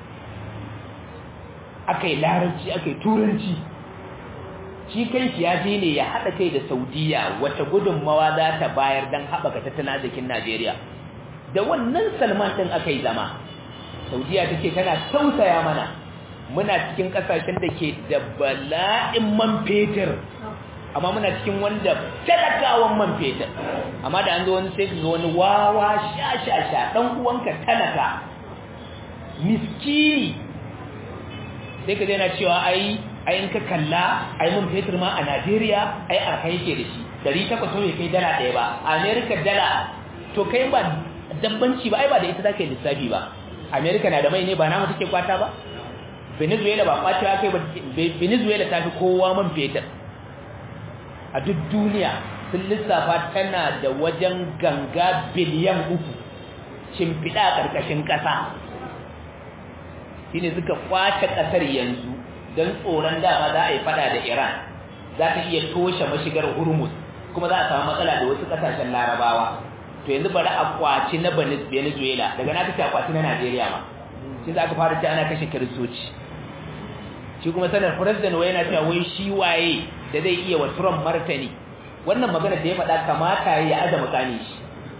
aka yi larabci aka yi turanci shi kai ya je ne ya haɗa kai da saudiya wata gudunmawa za ta bayar don haɓaka tattalin arzikin najeriya da wannan salman ɗin aka yi zama saudiya ta ce tana tausaya mana muna cikin ƙasashen da ke da bala'in man fetur amma muna cikin wanda talakawan man fetur amma da an zo wani sai ga wani wawa sha sha sha ɗan uwanka talaka miskini sai ka na cewa ai ai in ka kalla ai mun fetur ma a Najeriya ai a kai ke da shi dari takwas bai kai dala ɗaya ba a America dala to kai ba dabbanci ba ai ba da ita zaka yi lissafi ba America na da mai ne ba namu take kwata ba Venezuela ba kwata kai ba Venezuela ta fi kowa man fetur a duk duniya sun lissafa tana da wajen ganga biliyan uku shimfiɗa a ƙarƙashin ƙasa shine suka kwace ƙasar yanzu don tsoron dama za a yi fada da Iran za ta iya toshe mashigar Hormuz kuma za a samu matsala da wasu kasashen Larabawa to yanzu bari a kwaci na Venezuela daga na kace a kwaci na Najeriya ma shi za ka fara ce ana kashe kiristoci shi kuma sanar president wai yana cewa wai shi waye da zai iya wa Trump martani wannan magana da ya faɗa kamata ya aza mukami shi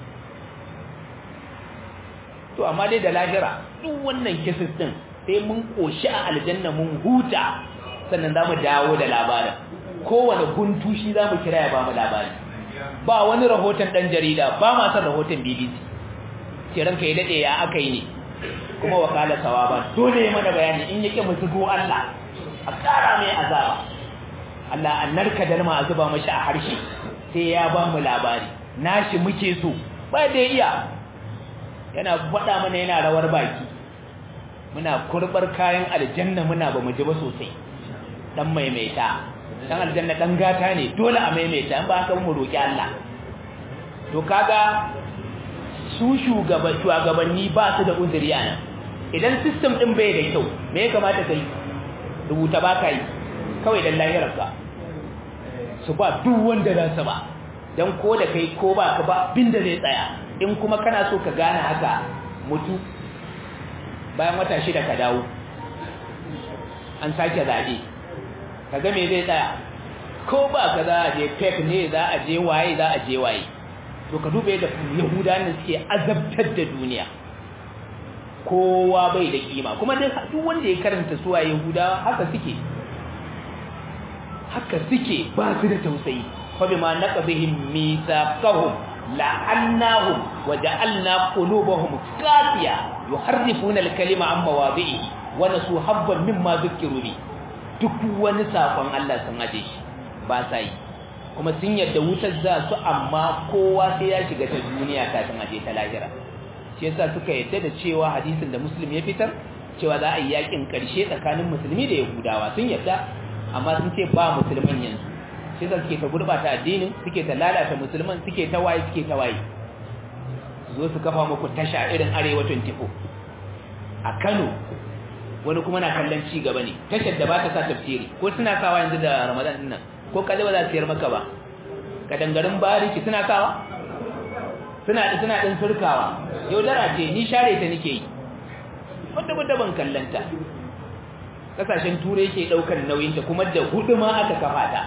to amma dai da lahira duk wannan kisis din sai mun koshi a aljanna mun huta sannan za mu dawo da labarin kowane guntu shi za mu kira ya ba mu labari ba wani rahoton ɗan jarida ba ma son rahoton bbc ce ranka ya daɗe ya aka yi ne kuma wakala sawa ba dole ya mana bayani in yake mu zugo allah a ƙara mai azaba allah an narka dalma a zuba mashi a harshe sai ya ba mu labari nashi muke so ba da iya yana faɗa mana yana rawar baki muna kurbar kayan aljanna muna ba mu ji ba sosai dan maimaita dan aljanna dan gata ne dole a maimaita in ba haka mu roki Allah to kaga su shugaba shugabanni ba su da uzuri nan idan system din bai da kyau me ya kamata kai rubuta ba kai kawai dan lahirarka su ba duk wanda za su ba dan ko da kai ko ba ka ba binda zai tsaya in kuma kana so ka gane haka mutu bayan wata shida ka dawo an sake zaɓe ka ga me zai tsaya ko ba ka za a je pep ne za a je waye za a je waye to ka duba yadda yahudanin suke azabtar da duniya kowa bai da kima kuma duk wanda ya karanta suwa yahudawa haka suke haka suke ba su da tausayi fa bima naqdihim mithaqahum la'annahum wa ja'alna qulubahum qasiya yuharrifuna al-kalima an mawadi'i wa nasu habban mimma dhukiru bi duk wani sakon Allah sun aje shi ba sa yi kuma sun yadda wutar za su amma kowa sai ya shiga ta duniya kafin aje ta lahira shi yasa suka yadda da cewa hadisin da muslim ya fitar cewa za a yi yakin karshe tsakanin musulmi da yahudawa sun yadda amma sun ce ba musulman yanzu shi yasa suke ta gurbata addinin suke ta lalata musulman suke ta waye suke ta waye zo su kafa muku tasha irin arewa 24 a Kano wani kuma na kallon ci gaba ne tashar da ba ta sa tafsiri ko suna sawa yanzu da Ramadan din nan ko kaje ba za su yar maka ba kadangarin bariki suna sawa suna suna din surkawa yaudara ce ni share ta nake yi wanda wanda ban kallanta kasashen turai ke daukar nauyin ta kuma da hudu ma aka kafa ta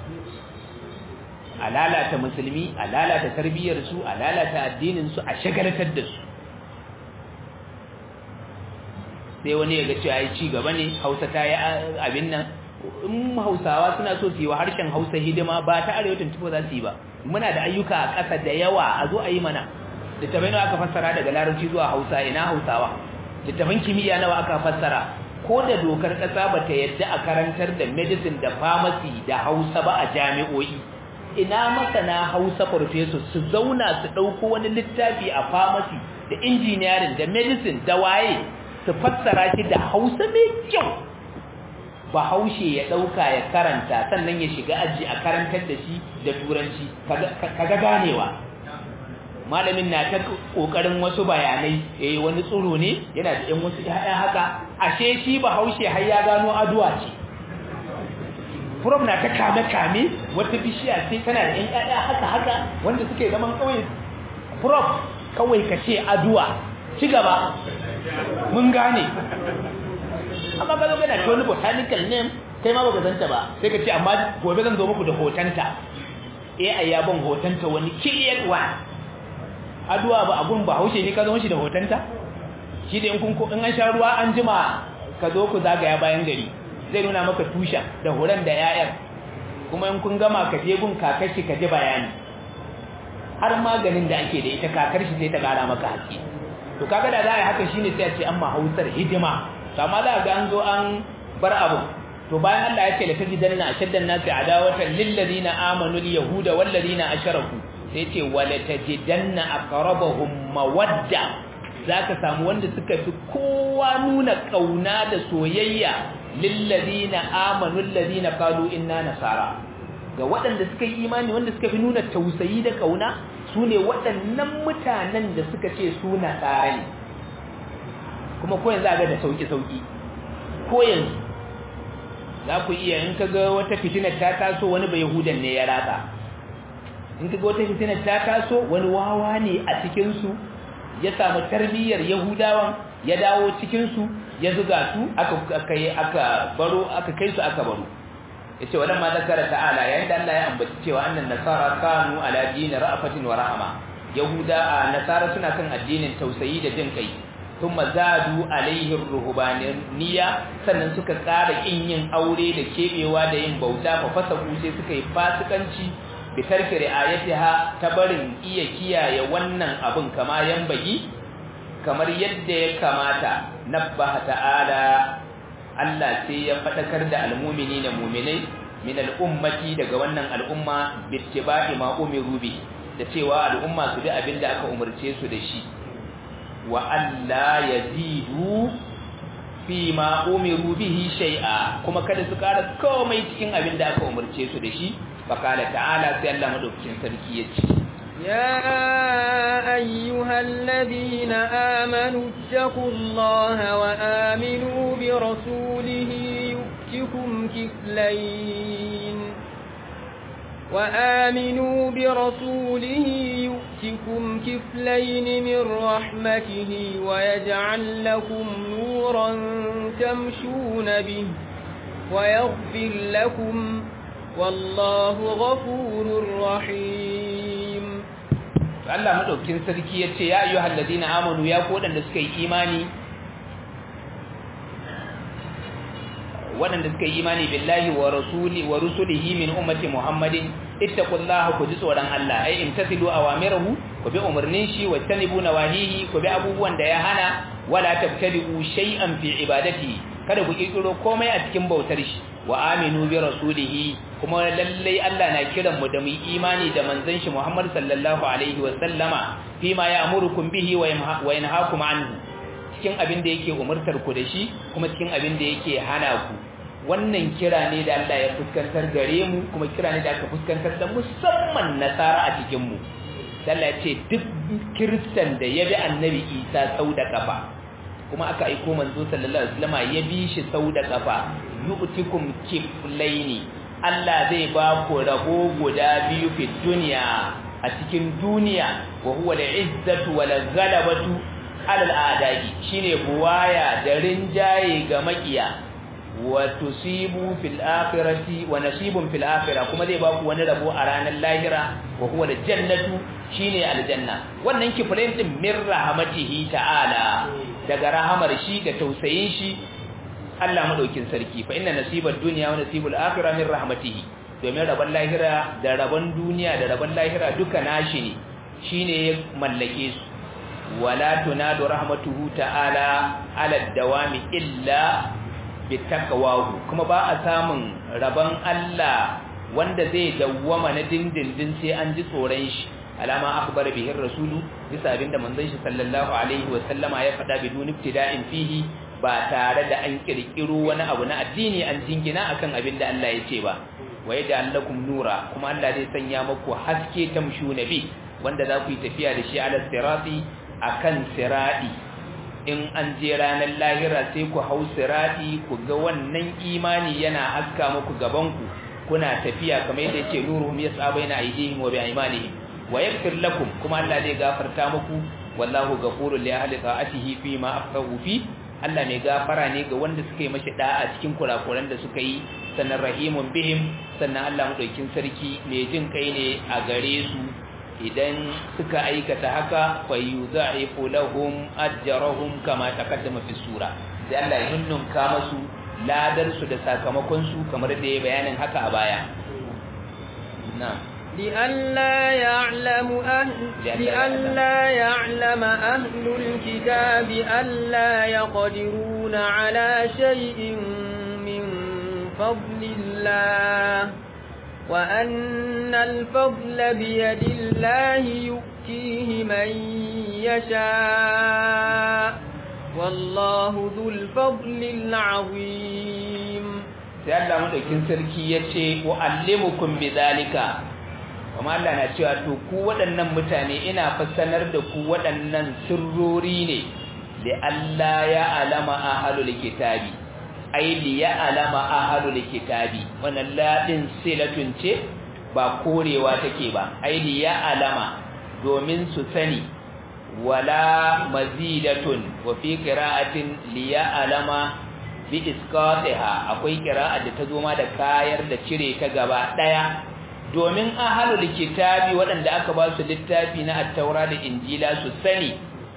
a lalata musulmi a lalata tarbiyyar su a lalata addinin su a shagalatar da su sai wani ya ga cewa ai ci gaba ne Hausa ta yi abin nan in Hausawa suna so su yi wa harshen Hausa hidima ba ta arewacin tufo za su yi ba muna da ayyuka a ƙasa da yawa a zo a yi mana littafai nawa aka fassara daga larabci zuwa Hausa ina Hausawa littafan kimiyya nawa aka fassara ko da dokar ƙasa ba ta yadda a karantar da medicine da pharmacy da Hausa ba a jami'o'i ina masana Hausa professor su zauna su ɗauko wani littafi a pharmacy da engineering da medicine da waye su fassara shi da Hausa mai kyau bahaushe ya dauka ya karanta sannan ya shiga aji a karantar da shi da turanci kaga ganewa malamin na ta kokarin wasu bayanai eh wani tsuro ne yana da ɗan wasu ƴaƴa haka ashe shi bahaushe har ya gano aduwa ce prof na ta kame kame wata bishiya ce tana da ƴan ƴaƴa haka haka wanda suke zaman kauye prof kawai ka ce aduwa ci gaba mun gane amma ka zo kana ta wani botanical name kai ma baka zanta ba sai ka ce amma gobe zan zo muku da hotonta eh ai ya ban hotonta wani clear one aduwa ba abun ba haushe ne ka zo shi da hotonta shi da in kun in an sha ruwa an jima ka zo ku zagaya bayan gari zai nuna maka tushen da horon da yayan kuma in kun gama ka je gun kakar shi ka ji bayani har maganin da ake da ita kakar shi sai ta kara maka haske to kaga da za a yi haka shine sai a ce an ma hausar hidima amma za ga an zo an bar abu to bayan Allah ya ce la tajidanna ashaddan nasi adawatan lil ladina amanu al yahuda wal ladina asharaku sai ce wala tajidanna aqrabahum mawadda zaka samu wanda suka fi kowa nuna kauna da soyayya lil ladina amanu al ladina qalu inna nasara ga waɗanda suka yi imani wanda suka fi nuna tausayi da kauna sune waɗannan mutanen da suka ce su nasara ne kuma ko yanzu ga da sauki-sauki ko yanzu za ku iya in ka ga wata fitinar ta taso wani bai yahudan ne ya ratsa in ka ga wata fitinar ta taso wani wawa ne a cikinsu ya samu tarbiyyar yahudawan ya dawo cikinsu ya zuga su aka kai aka baro aka kai su aka baro yace wannan ma zakara ta'ala yayin da Allah ya ambaci cewa annan nasara kanu ala dini ra'afatin wa rahama yahuda nasara suna kan addinin tausayi da jin kai thumma zadu alaihi ruhbaniyya sannan suka ƙara kin yin aure da kebewa da yin bauta fa fasaku sai suka yi fasikanci bi tarki ri'ayatiha ta barin iya kiyaye wannan abin kama bagi kamar yadda ya kamata nabbaha ta'ala Allah sai ya fadakar da almu'mini da mu'minai min al'ummati daga wannan al'umma bittiba'i ma umiru bi da cewa al'umma su bi abinda aka umarce su da shi wa alla yazidu fi ma umiru bihi shay'a kuma kada su kara komai cikin abin da aka umarce su da shi faqala ta'ala sai Allah madaukakin sarki yace يا أيها الذين آمنوا اتقوا الله وآمنوا برسوله يؤتكم كفلين وآمنوا برسوله يؤتكم كفلين من رحمته ويجعل لكم نورا تمشون به ويغفر لكم والله غفور رحيم Allah madaukin sarki yace ya ayyuhal ladina amanu ya ku wadanda suka yi imani wadanda suka yi imani billahi wa rasuli wa rusulihi min ummati muhammadin ittaqullaha ku ji tsoron Allah ai imtasilu awamirahu ku bi umarnin shi wa tanibu nawahihi ku bi abubuwan da ya hana wala tabtadi'u shay'an fi ibadati kada ku kirkiro komai a cikin bautar shi wa aminu bi rasulihi kuma lallai Allah na kiran mu da mu imani da manzon shi Muhammad sallallahu alaihi wa sallama fi ma ya'murukum bihi wa yanhaakum anhu cikin abin da yake umurtar ku da shi kuma cikin abin da yake hana ku wannan kira ne da Allah ya fuskantar gare mu kuma kira ne da aka fuskantar da musamman nasara a cikin mu Allah ya ce duk kiristan da ya bi annabi Isa sau da kafa kuma aka aiko manzo sallallahu alaihi wasallam ya bi shi sau da kafa yu'tikum kiflaini Allah zai ba ku rabo guda biyu fi duniya a cikin duniya wa huwa al-izzatu wal ghalabatu ala al-a'da'i shine buwaya da rinjaye ga makiya wa tusibu fil akhirati wa nasibun fil akhirah kuma zai ba ku wani rabo a ranar lahira wa huwa al-jannatu shine aljanna wannan kiflain din min rahmatihi ta'ala daga rahamar shi da tausayin shi Allah madaukin sarki fa inna nasibad dunya wa nasibul akhirah min rahmatihi domin rabon lahira da rabon duniya da rabon lahira duka nashi ne shine ya mallake su wala tunadu rahmatuhu ta'ala ala dawami illa bitaqwahu kuma ba a samun rabon Allah wanda zai dawwama na dindindin sai an ji tsoron shi alama akbar bihi rasulu bisa abinda manzon shi sallallahu alaihi wa sallama ya faɗa bidun ibtida'in fihi ba tare da an kirkiro wani abu na addini an jingina akan abinda Allah ya ce ba wa yaj'al lakum nura kuma Allah zai sanya muku haske tamshu nabi wanda za ku yi tafiya da shi ala sirati akan sirati in an je ranar lahira sai ku hau sirati ku ga wannan imani yana haska muku gaban ku kuna tafiya kamar yadda yake nuruhum yas'a baina aydihim wa bi'imanihim wa yaghfir lakum kuma Allah zai gafarta muku wallahu ghafurul li ahli ta'atihi fi ma afqahu fi Allah mai gafara ne ga wanda suka yi mashi da'a cikin kurakuran da suka yi sannan rahimun bihim sannan Allah madaukin sarki mai jin kai ne a gare su idan suka aikata haka fa yudha'ifu lahum ajrahum kama taqaddama fi sura sai Allah ya hinnunka masu ladar su da sakamakon su kamar da ya bayanin haka a baya na'am لئلا يعلم أهل لئلا يعلم أهل الكتاب ألا يقدرون على شيء من فضل الله وأن الفضل بيد الله يؤتيه من يشاء والله ذو الفضل العظيم sai Allah madaukin sarki yace wa'allimukum bidhalika kuma Allah na cewa to ku waɗannan mutane ina fassanar da ku waɗannan sirrori ne da Allah ya alama ahlul kitabi ai li ya alama ahlul kitabi wannan ladin silatun ce ba korewa take ba ai li ya alama domin su sani wala mazidatun wa fi qira'atin li ya alama bi isqatiha akwai qira'a da ta zo ma da kayar da cire ta gaba daya domin ahalul kitabi waɗanda aka ba su littafi na attaura da injila su sani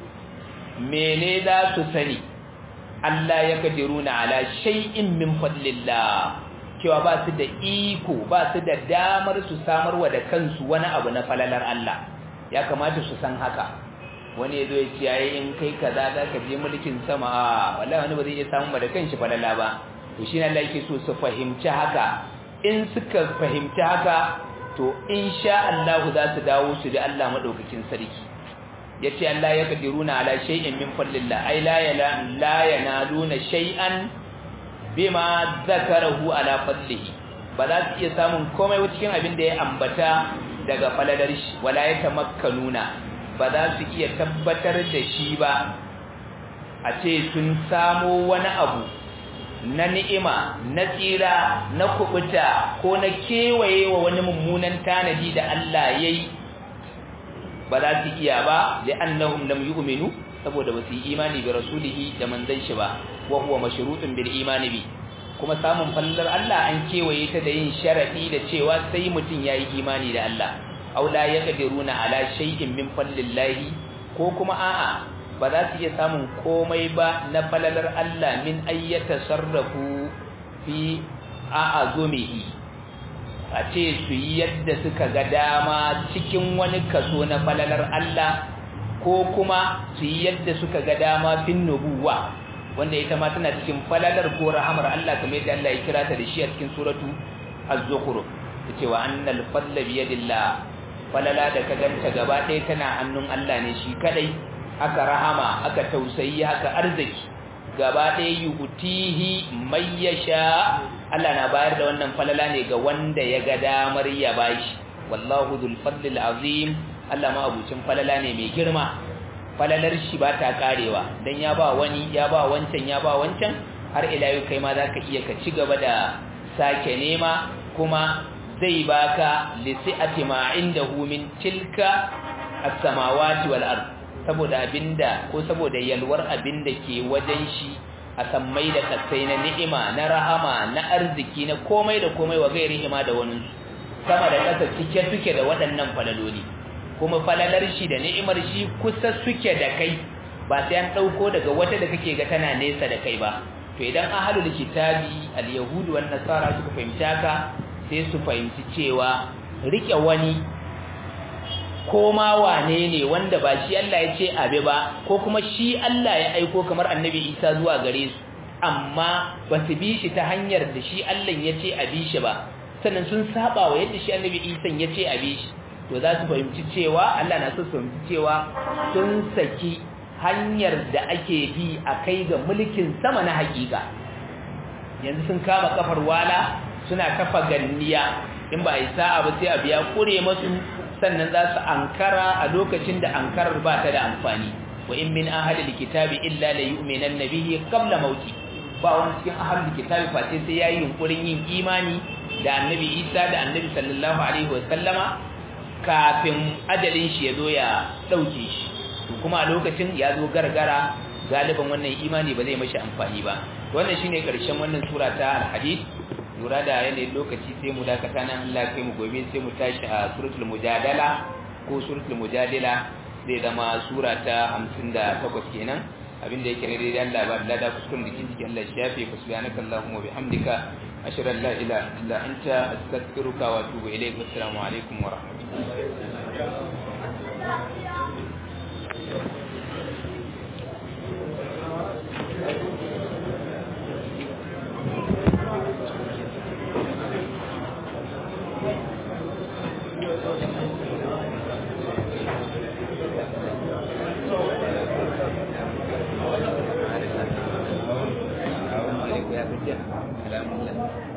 mene za su sani Allah ya kadiruna ala shay'in min fadlillah cewa ba su da iko ba su da damar su samarwa da kansu wani abu na falalar Allah ya kamata su san haka wani yazo ya ce yayi in kai kaza za ka je mulkin sama a wallahi wani ba zai iya samu da kanshi falala ba to shi ne Allah yake so su fahimci haka in suka fahimci haka to insha Allah za su dawo su da Allah madaukakin sarki yace Allah ya kadiruna ala shay'in min fadlillah ay la yala la yanaluna shay'an bima zakarahu ala fadlihi ba za su iya samun komai cikin abin da ya ambata daga falalar shi wala ya tamakkanuna ba za su iya tabbatar da shi ba a ce sun samo wani abu na ni'ima na tsira na kubuta ko na kewaye wa wani mummunan tanadi da Allah yayi ba za su iya ba da annahum lam yu'minu saboda ba su yi imani bi rasulihi da manzon shi ba wa huwa mashrutun bil imani bi kuma samun fallar Allah an kewaye ta da yin sharadi da cewa sai mutun yayi imani da Allah aw la yaqdiruna ala shay'in min fadlillahi ko kuma a'a ba za su iya samun komai ba na falalar Allah min ayyata sarrafu fi a'azumihi a ce su yi yadda suka ga dama cikin wani kaso na falalar Allah ko kuma su yi yadda suka ga dama fin nubuwa wanda ita ma tana cikin falalar ko rahamar Allah kamar yadda Allah ya kira ta da shi a cikin suratu az-zukhruf tace wa annal fadla bi yadillah falala da ka ganta gaba ɗaya tana hannun Allah ne shi kadai haka rahama haka tausayi haka arziki gaba ɗaya yutihi may yasha Allah na bayar da wannan falala ne ga wanda ya ga damar ya bashi wallahu dhul fadlil azim Allah ma abucin falala ne mai girma falalar shi ba ta karewa dan ya ba wani ya ba wancan ya ba wancan har ila yau kai ma zaka iya ka ci gaba da sake nema kuma zai baka lisi'ati ma indahu min tilka as-samawati wal ard saboda abinda ko saboda yalwar abinda ke wajen shi a sammai da kasai na ni'ima na rahama na arziki na komai da komai wa gairi ima da wani sama da ƙasa cike suke da waɗannan falaloli kuma falalar shi da ni'imar shi kusa suke da kai ba sai an dauko daga wata da kake ga tana nesa da kai ba to idan ahlul kitabi al-yahudu wan nasara suka fahimci haka sai su fahimci cewa rike wani ko ma wane ne wanda ba shi Allah ya ce abi ba ko kuma shi Allah ya aiko kamar annabi Isa zuwa gare su amma ba su bi shi ta hanyar da shi Allah ya ce abi shi ba sannan sun saba wa yadda shi annabi Isa ya ce abi shi to za su fahimci cewa Allah na so su fahimci cewa sun saki hanyar da ake bi a kai ga mulkin sama na hakika yanzu sun kama kafar wala suna kafa ganniya in ba isa ba sai a biya kure masu sannan za su ankara a lokacin da ankarar ba ta da amfani wa in min ahli kitabi illa la yu'minanna bihi qabla mauti ba wani cikin ahli kitabi face sai yayi yunkurin yin imani da annabi Isa da annabi sallallahu alaihi wa sallama kafin ajalin shi ya zo ya dauke shi kuma a lokacin ya zo gargara galiban wannan imani ba zai mashi amfani ba wannan shine karshen wannan sura ta al-hadid lura da yanayin lokaci sai mu dakata nan Allah kai mu gobe sai mu tashi a suratul mujadala ko suratul mujadila zai zama sura ta 58 kenan abinda yake ne dai Allah ba da kuskuren da kike Allah shafe ku subhanaka allahumma bihamdika ashhadu an la ilaha illa anta astaghfiruka wa atubu ilayk assalamu alaikum wa rahmatullahi